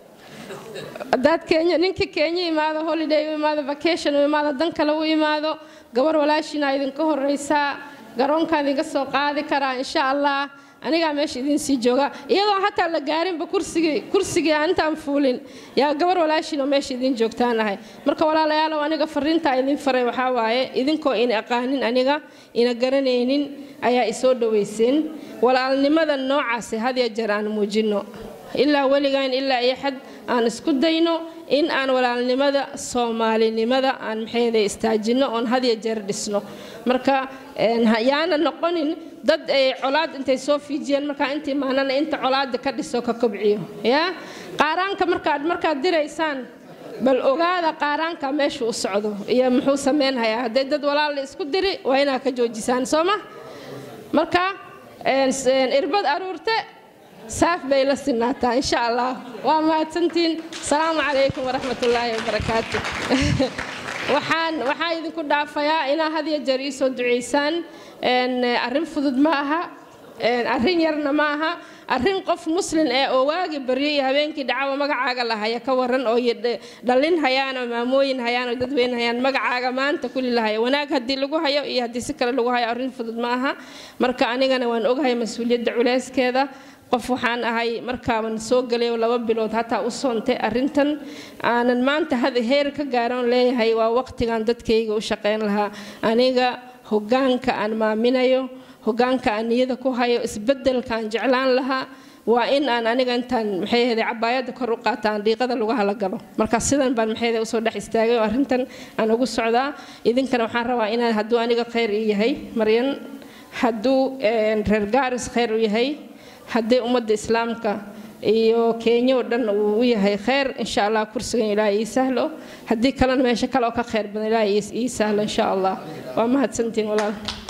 haddaad kenya ninkii kenya imaado holiday u imaado vacation u imaado dan kale u imaado gabar walaashiina idinka horeysaa garoonkaan idinka soo qaadi karaa insha allah anigaa meesha idin sii jooga iyadoo hataa la gaarinba kursigii kursigii aan intaan fuulin yaa gabar walaashiinoo meesha idin joogtaan ahay marka walaalayaalow aniga fariintaa idin faray waxaa waaye idinkoo ina aqaanin aniga ina garanaynin ayaa isoo dhoweyseen walaalnimada noocaasi had iyo jeer aan muujinno ilaa weligaan ilaa iyo xad aan isku dayno in aan walaalnimada soomaalinimada aan maxayda istaajinno oon had iyo jeer dhisno marka yaana noqonin dad ay colaad intay soo fiijiyeen markaa intii maanana inta colaada ka dhiso ka kobciyo ya qaaraanka markaad markaad diraysaan bal ogaada qaaraanka meesha u socdo iyo muxuu sameynhayaa hadday dad walaal isku diri waa inaa ka joojisaan soo ma marka irbad aruurte saaf bay la sinaataa insha allah waa mahadsantiin asalaamu calaykum waraxmatullaahi wabarakaatu waxaan waxaan idinku dhaafayaa inaa had iyo jeer ii soo ducaysaan arrin fudud ma aha arrin yarna ma aha arrin qof muslin ee oo waagi baryo iyo habeenkii dhacawa magacaaga lahaya ka waran oo dhallin hayaan oo maamooyin hayaan oo dadweyne hayaan magacaaga maanta kuli lahaya wanaag haddii lagu hayo iyo haddii si kale lagu hayo arrin fudud ma aha marka anigana waan ogahay mas-uuliyadda culeyskeeda qof waxaan ahay markaaban soo galay laba bilood hataa u soontay arrintan aanan maanta had heer ka gaaran leeyahay waa waqtigan dadkayga u shaqayn lahaa aniga hogaanka aan maaminayo hogaanka aan niyada ku hayo isbedelka aan jeclaan lahaa waa in aan aniga intaan maxay ahayd cabaayadda kor u qaataan dhiiqada lagu hala galo marka sidan baan maxay ahayd usoo dhex istaagay oo arrintan aan ugu socdaa idinkana waxaan rabaa inaan hadduu aniga khayr ii yahay maryan hadduu reer gaaris khayr u yahay haddii ummadda islaamka iyo kenya oo dhan uu u yahay khayr insha allah kursigan ilaahay ii sahlo haddii kalena meesho kale oo ka khayr badan ilaahay ii sahlo insha allah waa mahadsantiin walaal